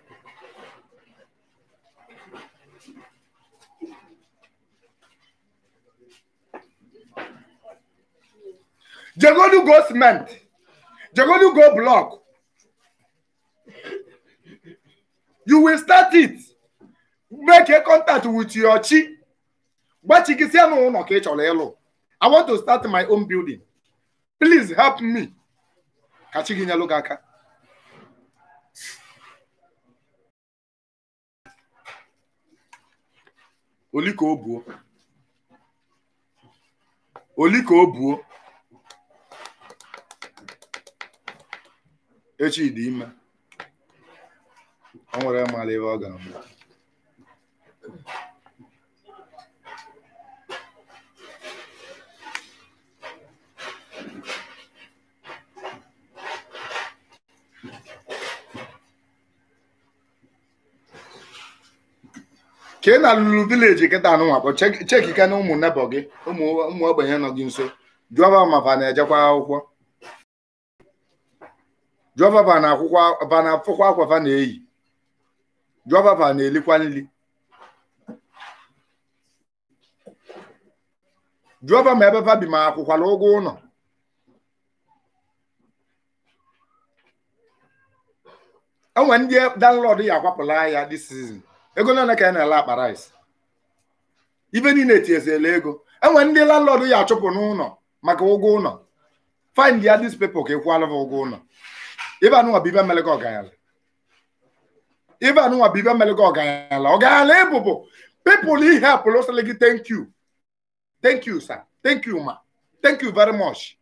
jegodu go cement jegodu go block you will start it make a contact with your chi gbachikisia n'ụlọ ka ị chọrọ ịlụ i want to start my own building please help me ka chi gị nyelụ gị aka oli ka o buo oli ka o buo echi dị ime o nwere mara ebe ọ ga-amụ ka ị na-alụrụ vileji kịta anụnwa kpọ chekike na ụmụ nebọ gị ụmụ ụmụ ogbenye nọ gị nso jụọba ma fa na-ejekwa akwụkwọ jụọba fa na akwụkwọ fa na afụkwa akwa fa na-eyi jụọba fa na-elikwa nri jụọba ma ebe fa bi ma akwụkwala ụgwọ ụlọ enwe ndị danlọd ya akwapụla ya this season ego nane ka a na-ele akpa rice ibe niile etinyezila ego enwe ndị landlord ya achụpụ n'ụlọ maka ụgwọ ụlọ find ya dis people ka ịkwụala ha ụgwọ ụlọ ibe anụnwa bụ ibe melego ọganyala ibe anụnwa bụ ibe melego ọganyala ọganyala ịbụbụ people he help lụsịrị gị thank you thank you sir thank you ma thank you very much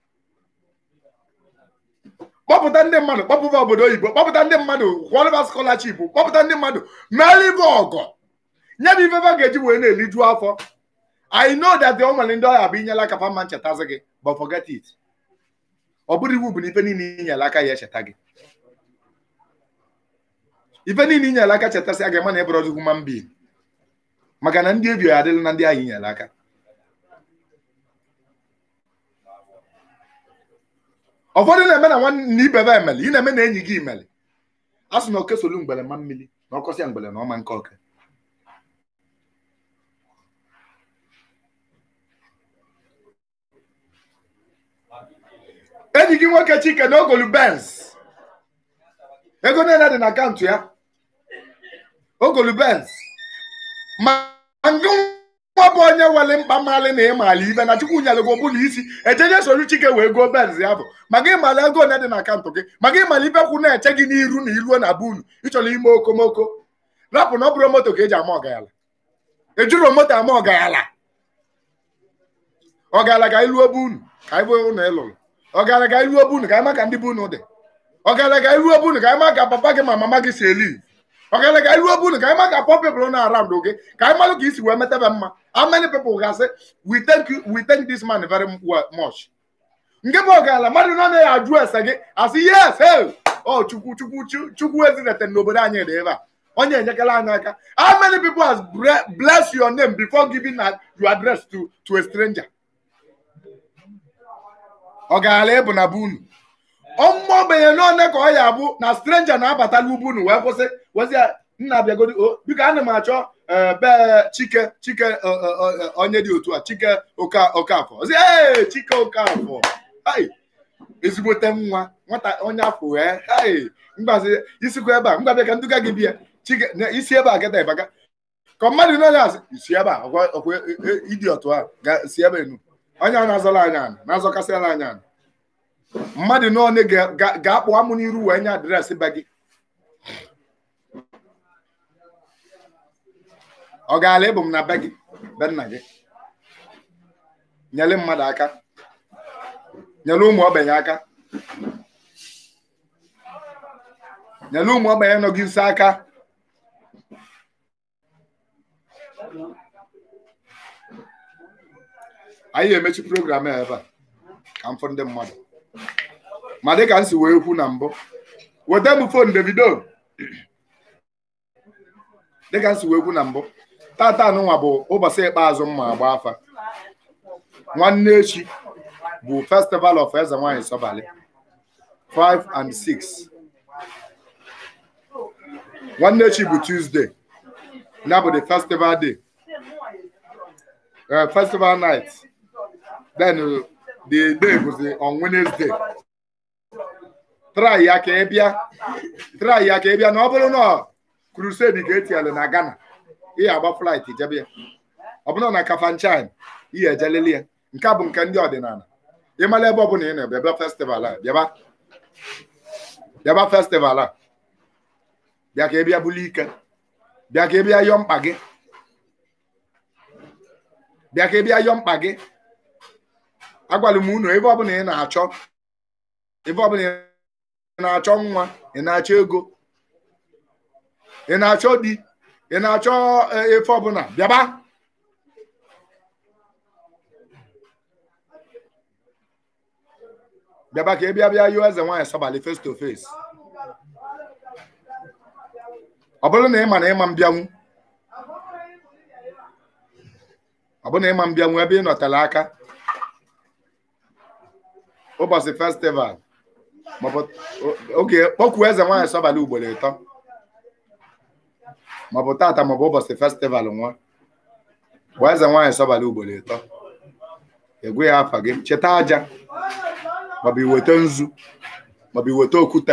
kpọpụta ndị mmadụ kpọpụta obodo oyibo kpọpụta ndị mmadụ kwọlịba scholarship kpọpụta ndị mmadụ meela ibe ọgọ nye bụ ifefe ga-eji wee na-eliju afọ I know that the nwere ndị ọya bụ inyela aka fama nchetazi gị but forget it ọ bụrụ iwu bụ na ife niile inyela aka ya echeta gị ife niile inyela aka chetasị a ga-ema na ịbụrọzi human being maka na ndị ebi ya adịla na ndị ahụ inyela aka ụfọdụ na-eme na nwanne ibe be emeli ị na-eme na enyi gị imeli a sị na oke solu mgbele ma mmiri na ọkọsịa mgbele na ọma nke oke enyi gị nwoke chike na ogolu benz ego niile dị na akaụntụ ya ogolu benz ma ngụ nwa bụ onye wele mkpa mmalị na ịmala ibe na chukwu nyere gị ọbụla isi ejenye soro chike wee goo benz ya bụ maka ịmala ego one dị na akaụntụ gị maka ịmala ibe kwụ na-eche gị n'iru na iruo na bunu ịchọrọ ime okomoko rapụ na ọ bụrụ moto ka eji ama ọgayala ejuro moto ama ọgayala ọgayala ka iluo bunu ka anyị bụ ụlọ ịlụrụ ọgara ga iruo bunu ka anyị ma ka ndị bunu dị ọgara ga iruo bunu ka anyị ma ka papa gị ma mama gị si eli ọgara ga iruo bunu ka anyị ma ka pọ pepụl na around gị ka anyị malụ ka isi wee metebe mma how many people ga-asị we thank you we thank this man very much nke bụ ọgara mmadụ nọ na ya ajụ ese gị asị yes hey ọ chukwu chukwu chukwu ezinete n'obodo anyị dị ebe a onye enyekala anyị aka how many people has bless your name before giving your address to to a stranger ọ gaala ịbụ na bunu ọmụmụ ogbenye n'one ka ọ ya abụ na stranger na-abatala ubunu wee kwụsị wezi nna abịagodi biko ana m achọ be chike chike onye dị otu a chike okafọ ozi ee chike okafọ ezigbote nwa nwata onye afọ wee mgbazi isikwa ebe a mgbabịa ka nduga gị bịa chike isi ebe a gata ịbaga ka mmadụ n'onye asị isi ebe a ọkwa ịdị otu a si ebe enu onye a na-azọla anya ana na-azọkasịala anya ana mmadụ n'one ga-akpụ amụ n'iru wee nye adreesị be gị ọ gaala ịbụ m na be gị be nna gị nyere mmadụ aka nyere ụmụ ogbenye aka nyere ụmụ ogbenye nọ gị nso aka anyị emechi program a ebe a ka m fụ ndị mmadụ ma dịka m si wee kwu na mbụ weta m fon Davido dịka m si wee kwu na mbụ tata anụnwa bụ ụbọchị ikpeazụ mma agba afa nwanne echi bụ festival of eze nwanyị Sobali 5 and 6 nwanne echi bụ Tuesday ya bụ the festival day festival night then the day bụzi on Wednesday try ya ka ị bịa try ya ka ị bịa na ọ bụrụ na crusade ka etinyere na Ghana ihe agba flight jebe ya ọ bụrụ na Kafanchan ihe ejelele ya nke a bụ nke ndị ọdịnala ịmala ebe ọbụla ị na-ebe bịa festival a bịaba bịaba festival a bịa ka ị bịa buli ike bịa ka ị bịa yọọ mkpa gị bịa ka ị bịa yọọ mkpa gị agwara m unu ebe ọbụla ị na-achọ ebe ọbụla ị na-achọ nwa ị na-achọ ego ị na-achọ di ị na-achọ efe ọbụla bịaba bịaba ka ị bịa bịa yụọ eze nwaanyị Sobali face to face ọ bụrụ na ị ma na ịma mbịanwu ọ bụ na ịma mbịa nwee ebe ị nọtara aka ụbọchị festival maọbụ oge kpọkwuo eze nwaanyị sọbalị ugboro ịtọ maọbụ tata maọbụ ụbọchị festival nwa bụ eze nwaanyị sọbalị ugboro ịtọ egwe ya afa gị cheta aja maọbụ iweta nzu maọbụ iweta okwute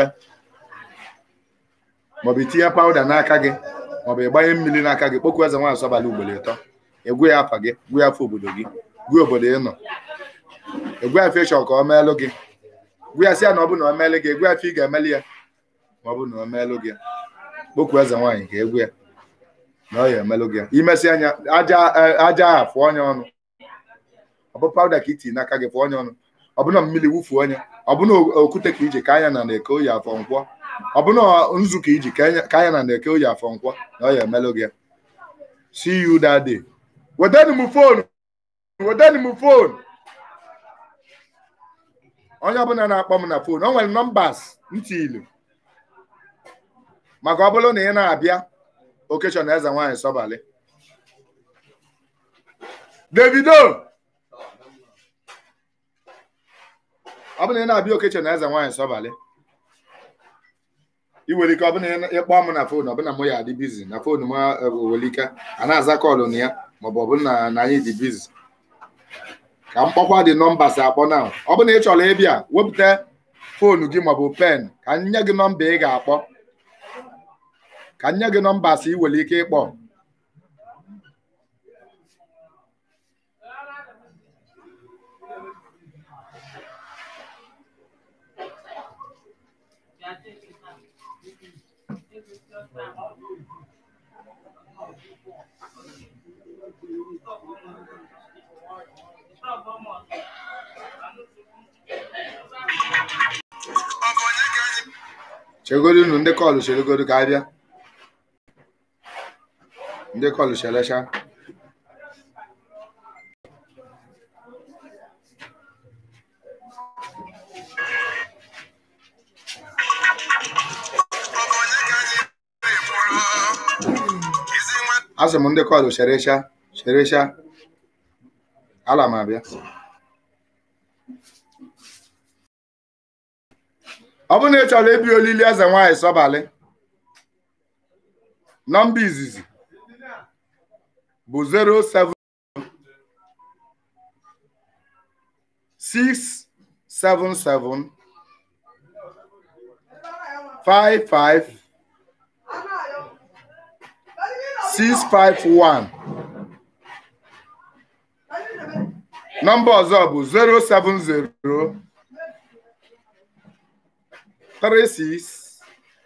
maọbụ itinye pawuda n'aka gị maọbụ ịgbanye mmiri n'aka gị kpọkwuo eze nwaanyị sọbalị ugboro ịtọ egwe ya afa gị gwe ya afa obodo gị gwe obodo ị nọ egwe afa ịchọ ka ọ meelụ gị gwe ya sị ya na ọ bụ na ọ meelụ gị egwe afa ị ga-emeli ya ma ọ bụ na ọ meelụ gị kpọkwuo eze nwaanyị ka egwe ya na ọ ya emelụ gị imesi anya aja aja ahụ fụọ onye ọnụ ọ bụ pawuda ka iti n'aka gị fụọ onye ọnụ ọ bụ na mmiri wufuo onye ọ bụ na okwute ka iji ka anya na na-eke oyi afọ nkwọ ọ bụ na nzu ka iji ka anya na na-eke oyi afọ nkwọ na ọ ya emelụ gị see you that day wetanu m fonu wetanu m fonu onye ọbụla na-akpọ m na fonu o nwere nọmbas ntị ilu maka ọ bụrụ na ị na-abịa okechọn eze nwaanyị sọbalị davido ọ bụ na ị na-abịa okechọn eze nwaanyị sọbalị ị nwere ike ọ bụ na ịkpọ m na fonu ọbụna m ya adị bizi na fonu m nwere ike a na-aza kọlụ na ya maọbụ ọ bụrụ na na anyị dị bizi ka m kpọkwa dị nọmba si akpọ na ọ bụ na ị chọrọ ịbịa wepụta fonu gị maọbụ pen ka nye gị nọmba ị ga-akpọ ka nye gị nọmba si ị nwere ike ịkpọ chegodo unu ndị kọlụ cheregodo ka abịa ndị kọlụ cherecha asị m ndị kọlụ cherecha cherecha ala m abịa ọ bụrụ na ị chọrọ ịbịa olili eze nwaanyị sọbalị nọmba izizi bụ 07 677 55 651 nọmba ọzọ bụ 070 three six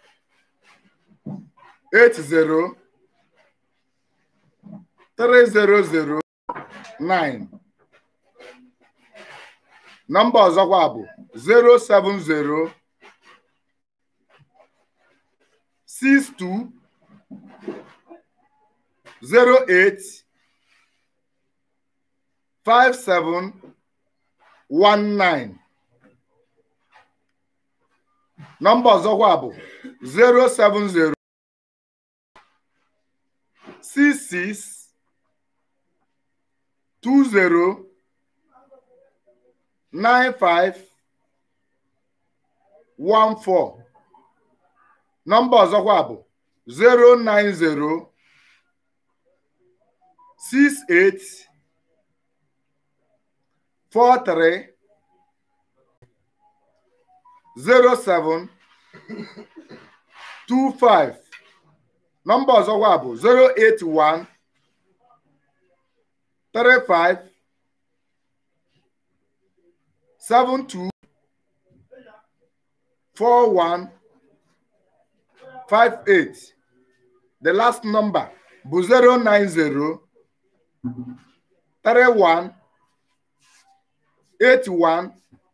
eight zero three zero zero nine nọmba ọzọkwa bụ zero seven zero six two zero eight five seven one nine nọmba ọzọkwa bụ 070 66 20 95 14 nọmba ọzọkwa bụ 090 68 43 07 25 nọmba ọzọkwa bụ 081 35 72 41 58 the last number bụ 090 31 81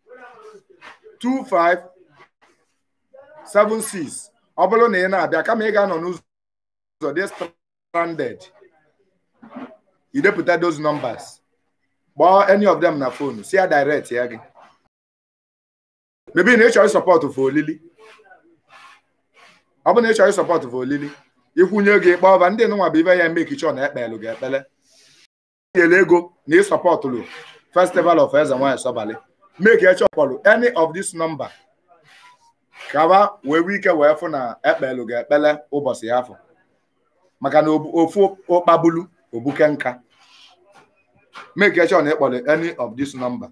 2576 ọ bụrụ na ị na-abịa kama ị ga-anọ n'ụzọ dị stranded idepụta those numbers kpọọ any of them na phone si ya direct ya gị maybe na ị chọrọ support for olili ọ bụ na ị chọrọ support for olili ikwunye gị kpọọ ọba ndị nụnwa bụ ibe ya eme kichọ na ekpelụ gị ekpele itinyere ego na ị sọpọtụrụ festival of eze nwanyị sọbalị make eche ọkpọrọ any of this number kaba wee nwee ike wee fụ na ekpelu ga-ekpele ụbọchị ya afọ maka na obu- ofu ụkpabulu obuke nka make sure na ịkpọrọ any of this number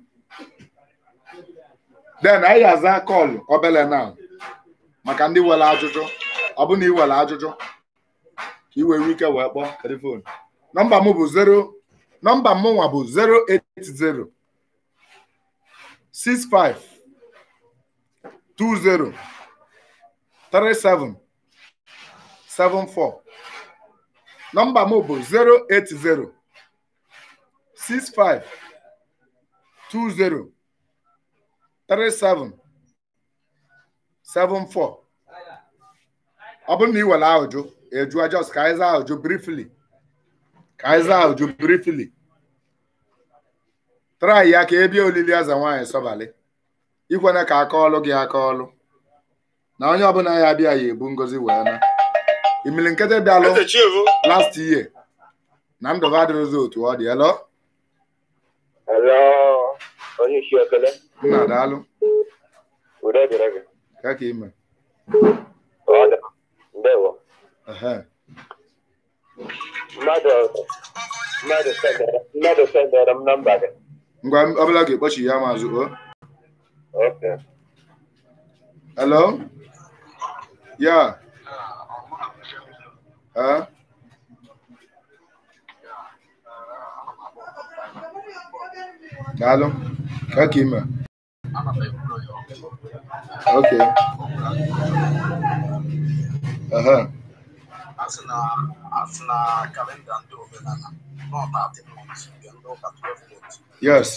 then anyị aza kọlụ obele now maka ndị nwere ajụjụ ọ bụ na ị nwere ajụjụ ka ị were ike wee kpọọ telefon nọmba m bụ 0 nọmba m nwa bụ 080 65 20 37 74 nọmba m bụ 080 65 20 37 74 ọ bụrụ na ị were ahụjụ ejụọ just ka anyị zaa ahụjụ briefly ka anyị zaa ahụjụ briefly try ya ka ebie olili eze nwaanyị sọbalị ikwene ka aka ọlụ gị aka ọlụ na onye ọbụla ya abịa ya ebu ngozi wee na imili nkịtị bịalụ Eze Chivu. last year na ndụ ha adịrịzi otu ọ dị elo Hello, onye isi ekele, nna daalụ udo dịrị gị. ka ka ime Ọ dị, ndewo. ehe Mmadụ mmadụ sendere mmadụ sendere m nọmba gị. ngwa ọbụla ga-ekpochi ya mazụ o Okay. hello ya eh daalụ ka ka ime okay ehe asị na asị na kalenda ndị omenala not 13 months nke ndị ụka 12 months yes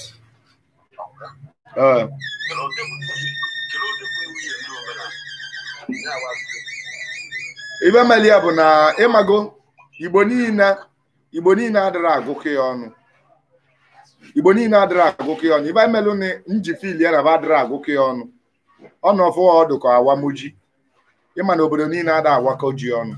eh kedu ụdị bụ kedu ụdị bụ nwunye ndị omenala ya wa ibe meli ya bụ na ịmago igbo niile igbo niile adịrị agụkọ ya ọnụ igbo niile adịrị agụkọ ya ọnụ ibe melụ na nji fil ya na ba adịrị agụkọ ya ọnụ ọnụ ọfụ ọdụ ka awamuji ịma na obodo niile ada awakọ ji ọnụ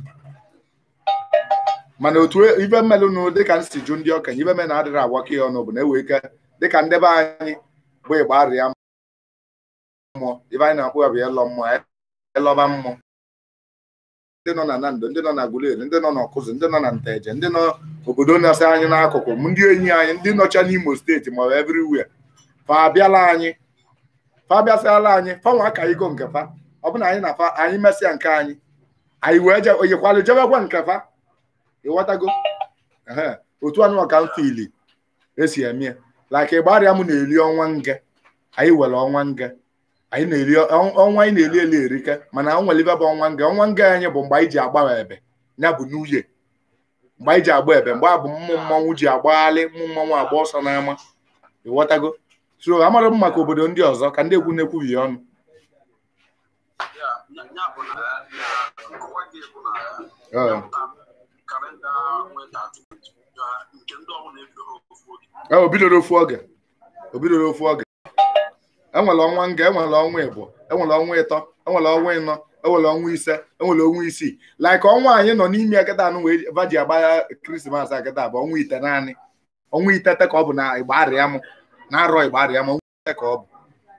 mana otu ibe mmelụ nụ dịka nsi jụ ndị okenye ibe me na adịrị agwakọ ya ọnụ bụ na ewe ike dịka ndebe anyị bụ ịgba arịa mmụọ ibe anyị na-akpụ ya bụ ịlọ mmụọ ịlọba mmụọ ndị nọ na Nando ndị nọ na Aguleri ndị nọ n'Ọkụzụ ndị nọ na Nteje ndị nọ obodo na-asa anyị n'akụkụ m ndị enyi anyị ndị nọcha n'Imo steeti ma ọ bụ everywhere fa abịala anyị fa abịasịala anyị fa nwa aka igo nke fa ọ bụ na anyị na fa anyị mesịa nke anyị anyị wee je oyikwalụ jebekwa nke fa ịghọtago ehe otu anụ ka m fili esi eme ya like ịgbarịa m na-eli ọnwa nge anyị were ọnwa nge anyị na-eri ọnwa anyị na-eli eli erike mana o nwere ibe bụ ọnwa nga ọnwa nga anyị bụ mgbe anyị ji agba ebe ya bụ n'uye mgbe anyị ji agba ebe mgbe a bụ mmụ mmọnwụ ji agbaghalị mmụ mmọnwụ agba ọsọ n'ama ịghọtago so amara m maka obodo ndị ọzọ ka ndị ekwu na-ekwubi ọnụ ya ya bụ na na ọwa gị bụ na Ee. kalenda nwee 13 months ya nke ndị ọbụla ebido ofu oge Ee, o bidoro ofu oge o bidoro ofu oge enwere ọnwa nga enwere ọnwa ịbụ enwere ọnwa ịtọ enwere ọnwa ịnọ enwere ọnwa ise enwere ọnwa isii like ọnwa anyị nọ n'ime ya kịta anụ wee vaji agba krismas a kịta bụ ọnwa ite naanị ọnwa itete ka ọ bụ na igba arịa m na arọ igba arịa m ọnwa ite ka ọ bụ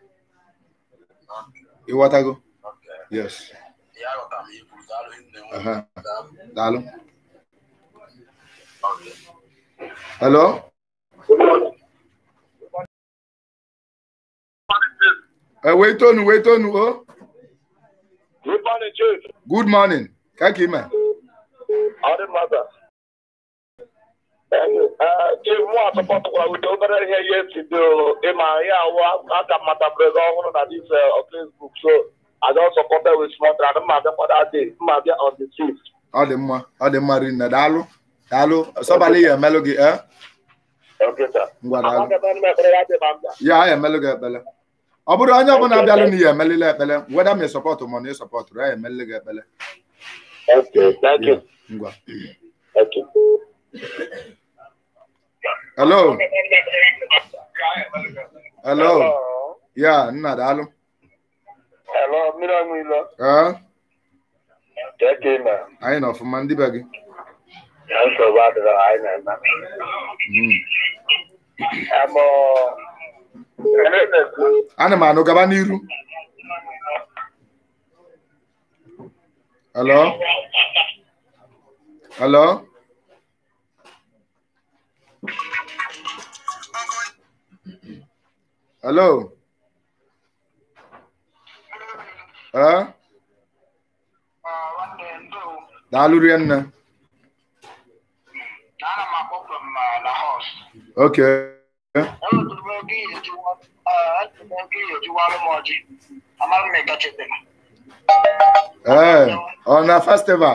ịghọtago yes ya ghọtara m ikwu daalụ nne nwe Aha. daalụ daalụ Okay. hello Eh, wait tonu wait tonu o Good morning, Chief. good morning ka ka ime Ọ dị mmadụ. Chief, mụ asọpọtụkwara udo obere ihe ya esi dị o. ịma ya awụ aka mmatabere gị ọhụrụ na dis uh, Facebook so I don support her with small trade. Mma abịakwa that day. Mma abịa on the fifth. ọ dị mma ọ dị mma rinne daalụ daalụ sọbalị ya emelụ gị eh Okay, sir. ngwa daalụ Amaghị m ekpere ya dị ma m bịa. ya ya emelụ gị ekpele ọ bụrụ onye ọbụla bịalụ na ya emelịla ekpele weda ma sọpọtụ ma na ị sọpọtụrụ ya emelị gị ekpele Okay, thank you. ngwa Thank you. hello hello ya nna daalụ Hello, mmiri ọṅụ ilo. ee Thank you, man. anyị nọ ọfụma ndị be gị Ya nsogbu adịrọ anyị na-eme. Mm. Amo, Ernest, ana m anụ gaba n'iru hello hello hello eh daalụ rie nne Ana m akpọ from uh, Lahore. okay Enwetụrụ m ego ihe ejiwa enwetụrụ m ego ihe ejiwalụ m ọjị. Amaghị m ega chetara. ee ọ na festival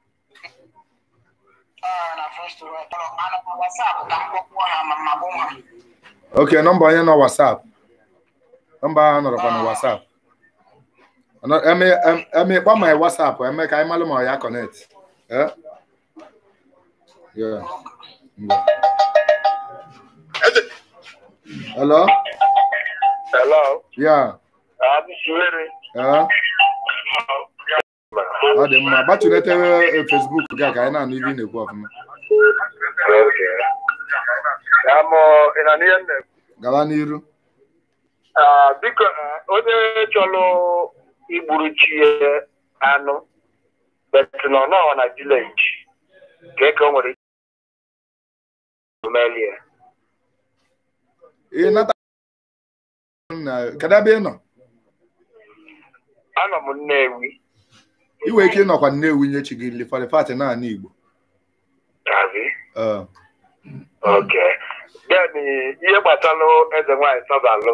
Ah, na first of all, ana m WhatsApp ka m kpọkwuo ha ma ma bụ ha. okay nọmba onye nọ whatsapp nọmba ahụ nọrọkwa na whatsapp Ọnọ- eme em- eme kpọ my whatsapp eme ka anyị malụ ma ọ ya connect eh yeah ngwa. hello hello, yeah I'm Suere. eh ọ dị mma gbatụlete eh, facebook gị a ka anyị na-anụ ibe ị na-ekwu ọfụma Okay. Amo, ina ni enne. gaba n'iru Ah, biko, ah, onye chọrọ igburu chi ya anụ, but nọ nọ na village, ka eke o nwere ike melie. ị nata na kedu ebe ị nọ Anọ m Nnewi. ị nwere ike ịnọkwa nnewi nye chi gị lifalifati naanị igbo Abi. Eh, Okay. Then ihe gbasara eze nwaanyị Sọbalụ.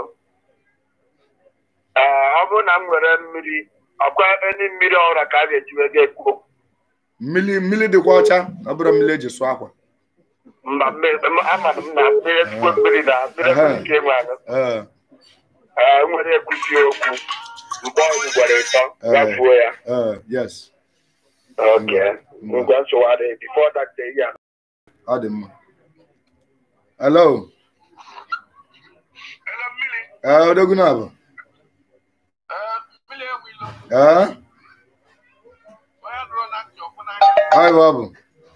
Ee, ọ bụrụ na m nwere mmiri, ọkwa eni mmiri ọhụrụ ka a ga-ejiwe ga-ekwu okwu. mmiri mmiri dịkwa ọcha ọ bụrụ mmiri eji sụọ akwa Mba, mmiri- m- amadụ m na mmiri ezigbo mmiri na mmiri Ehe. ekwesị ike nwe anụ. ee Ee, nwere ekwusi okwu. Mgbe ọgwụ gwara ịtọ, Ee. gafuo ya. ee yes Okay. Ngwa nsogbu adịghị. Before that day, ya. ọ dị mma hello ee odogwu na abụ ee ọ bụ ọ bụ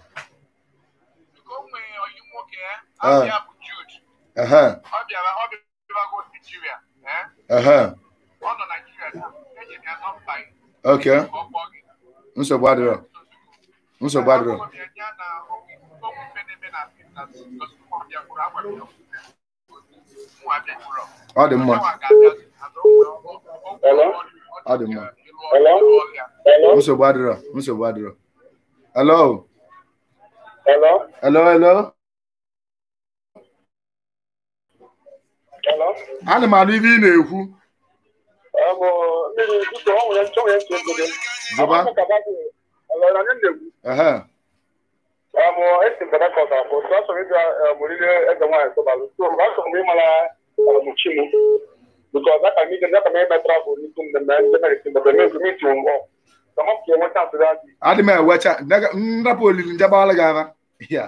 ehe ehe oke nsogbu adịrọ nsogbu adịrọ ọ dị mma ọ dị mma Hello? nsogbu adịrọ nsogbu adịrọ hello Hello? hello hello Hello? ana m anụ ibe ị na-ekwu Ọ bụ mmiri biko ọ nwere nchọ nwere ntị obodo. Jọba. Hello, na nye ndegwu. ehe Amụ esi m Port Harcourt afọ, so asọ m ịbịa mụrịrị eze nwaanyị Sọbalụ. So mgbe asọ m ịmara ọmụchi m. Because aka m ije aka m ime travel n'ihu mmemme ndị merisi mgbe m ezum iti mbọ. Ka m ka enweta ntụrụ adị. adị m ewecha nega- nrapụ olili njegbawala gị aba ya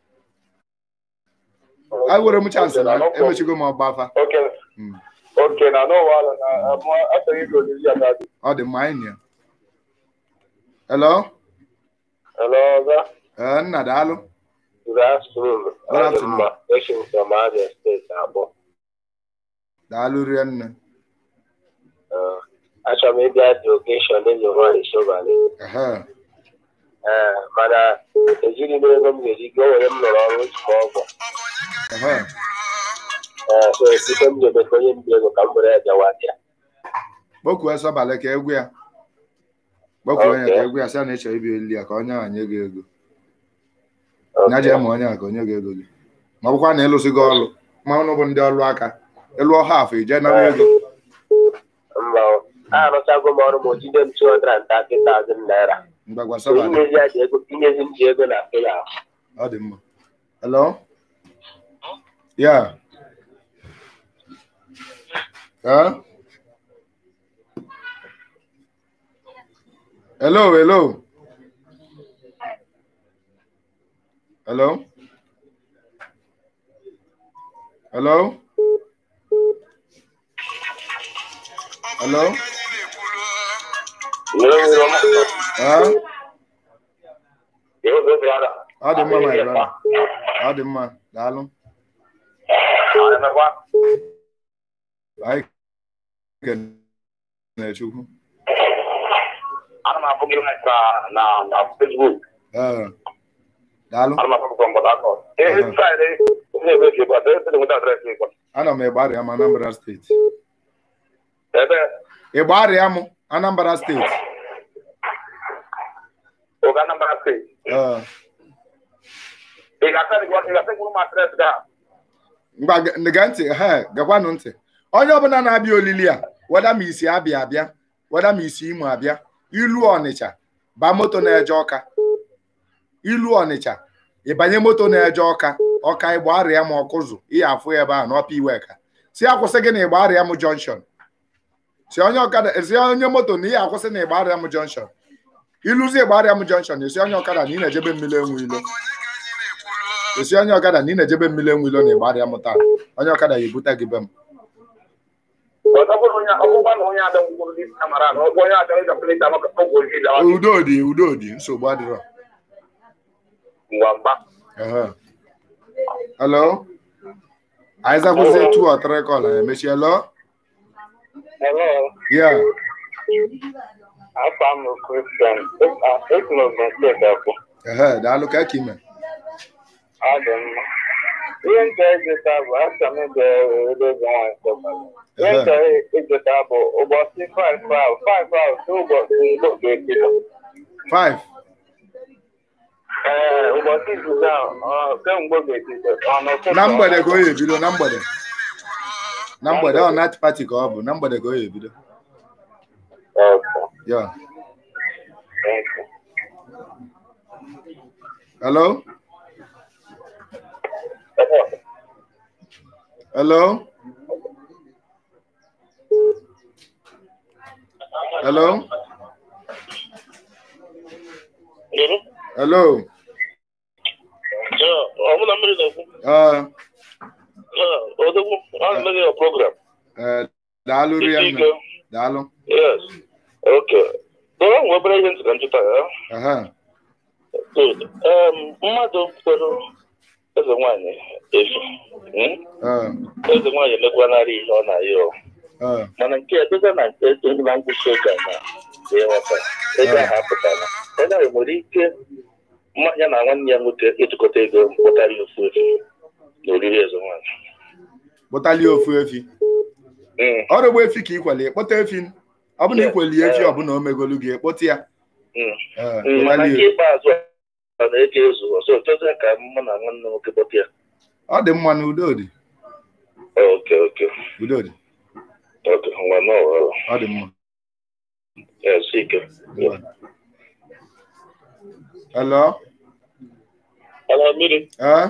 ewere m chansị na emechigo m ọgba afa Okay. Mm. Okay, na n'ụwa na amụ achọghị ịga olili ya ga-adị. ọ dị mma anyị na ya hello Hello, ọza. ee nna daalụ Good afternoon. Good afternoon. Esi m from Abia State abụọ. daalụ rie nne achọrọ m ịbịa dị okeshọn eze nwaanyị Sọbalị. ehe Ee, mana ejighị m ego m ga-eji gị o were m lụrụ ọrụ otu ma ọgwụ. ehe Ee, so site m jebe ka onye mbi ego ka m were ejewa bịa. kpọkuo sọbalị ka egwu ya kpọkuo ya Okay. ka egwu ya sị na ịchọrọ ibi eli ya ka onye ahụ nye gị ego Okay. ya jee ma onye ahụ ka onye gị ego gị ma ọ bụkwa na ịlụsị gị ọlụ ma ụnụ bụ ndị ọlụ aka ịlụọ hafụ ije nara ego Mba, o. arụchago m ọrụ m ojide m 230,000 naira. mgbagwa So sọbalị inyezi ya dị ego inyezi m ji ego na pela. ọ dị mma hello ya Huh? hello hello hello hello hello Huh? ọ dị mma my brother ọ dị mma daalụ emekwa anyị kenere chukwu ana m afụ gị live na na na Facebook ee daalụ ana m afụ gị from Port Harcourt ihe fraịde onye ebe ka ịkwa ebe nweta adreesị ịkwa ana m ịgbarịa m anambra steeti ebe ịgbarịa m anambra steeti oga Anambra steeti ee ị ga-asa ị ga-asa kwuru m adreesị ga ngwa ge- gee ntị he gakwanụ ntị onye ọbụla na-abịa olili a weda ma isi abịa abịa weda ma isi imo abịa ilu ọnịcha baa moto na-eje ọka ilu ọnịcha ịbanye moto na-eje ọka ọka ịgba arịa m ọkụzụ ihe afụ ya ebe ahụ n'ọpa iweka si akwụsị gị na ịgba arịa m jọnshọn si onye ọkada si onye moto na ihe akwụsị na ịgba arịa m jọnshọn iluzi ịgba arịa m jọnshọn esi onye ọkada na ị na-ejebe mmiri enwe ilo esi onye ọkada na ị na-ejebe mmiri enwe ilo na ịgba arịa m taa onye ọkada ya ebute gị be m ọzọ bụrụ onye ọgbụgba na onye abịa ngwụrụ n'isi kamara na ọgbụ onye abịa ịga pelita maka ọgwụ ozi dawa udo dị udo dị nsogbu adịrọ ngwa mgba Ehe. hello anyị zakwụzie two or three call anyị emechi hello Hello, yeah afọ m Christian. Esi m Ogun Akwụ. ehe daalụ ka ka ime Ọ dị mma. Ihe nche ejeta bụ asa m ebe ebe eze nwaanyị sọpụrụ. Ihe nche ejeta bụ ụbọchị 5 ahụ 5 ahụ si ụbọchị Igbo ga-ebido. five Ee, ụbọchị izuzu ahụ ọ, kemgbe ọ ga-ebido ọ n'ụtụtụ na mgbede ka o ya ebido na mgbede na mgbede ọ night party ka ọ bụ na mgbede ka o ya ebido Okay, ya thank you. hello hello hello hello ọmụna mmiri na-ekwu uh, odogwu a na-emeghe ya program uh, daalụ rianna daalụ yes okay so e nwere obere ihe ntị ka nchụta ya Aha. good um, mmadụ kwere eze nwaanyị efu hmm? Uh, eze nwaanyị emekwanarị ihe ọ na-ayị ọ uh, mana nke a dịka na nke ego na ngwụsị oge a na ịghọta ego ahụ apụtara onye ahụ nwere ike mma- ya na nwanne ya nwoke ịtụkọta ego pụtara ya ofu efu na oriri eze nwaanyị kpụtalie ofu efi Mm, ọrụ gba efi ka ikwele kpọta efi ọ bụ na ikweli efi ọ bụ na o megolu gị kpọta ya mm. Eh, Mm, mana nke kpọtalie. ikpeazụ a na-eji ezu ọzọ chọzie ka mụ na nwanne m nwoke kpọta ya ọ dị mma na udo dị oke oke udo dị oke ngwa n'ọrụ ọ dị mma ya si ike hello ala mmiri eh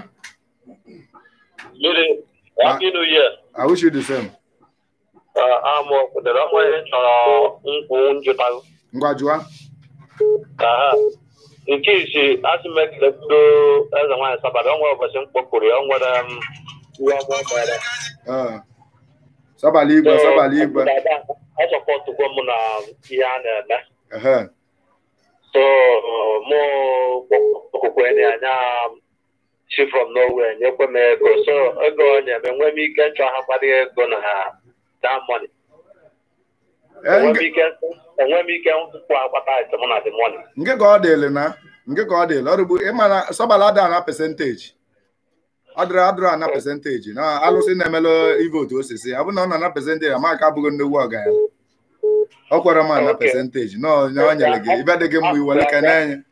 mmiri happy new year i wish you the same amụ kwụdere ọnwa ihe chọrọ nkwụ njụta ngwa jụa ka ha nke isi asị m ekele bido eze nwaanyị sabara ọnwa ụbọchị m kpọpụrụ ya ọ nwere m ihe ọma mere Eh, sabala igwe sabala igwe ọ sọpọtụkwa m na ihe a na-eme ehe so mụ okwukwe na anya chi from nowhere nyekwe m ego so ego ọ nye m enwe m ike nchọ ha kparị ego na that money Eh, enwe m nge- ike enwe m ike nkwụ agbata item na the money nke ka ọ dịlị na nke ka ọ dịlị ọrụ bụ ịma na sabala ada na percentage ọ dịrị adịrị ana percentage na alụsị na-emelụ ivotu osisi ọ bụ na ọ na na percentage amaka abụghị nnukwu ọgaranya ọ kwere m ana Okay. percentage na onye o nyere gị ibe dị gị mma iwere ka na-enye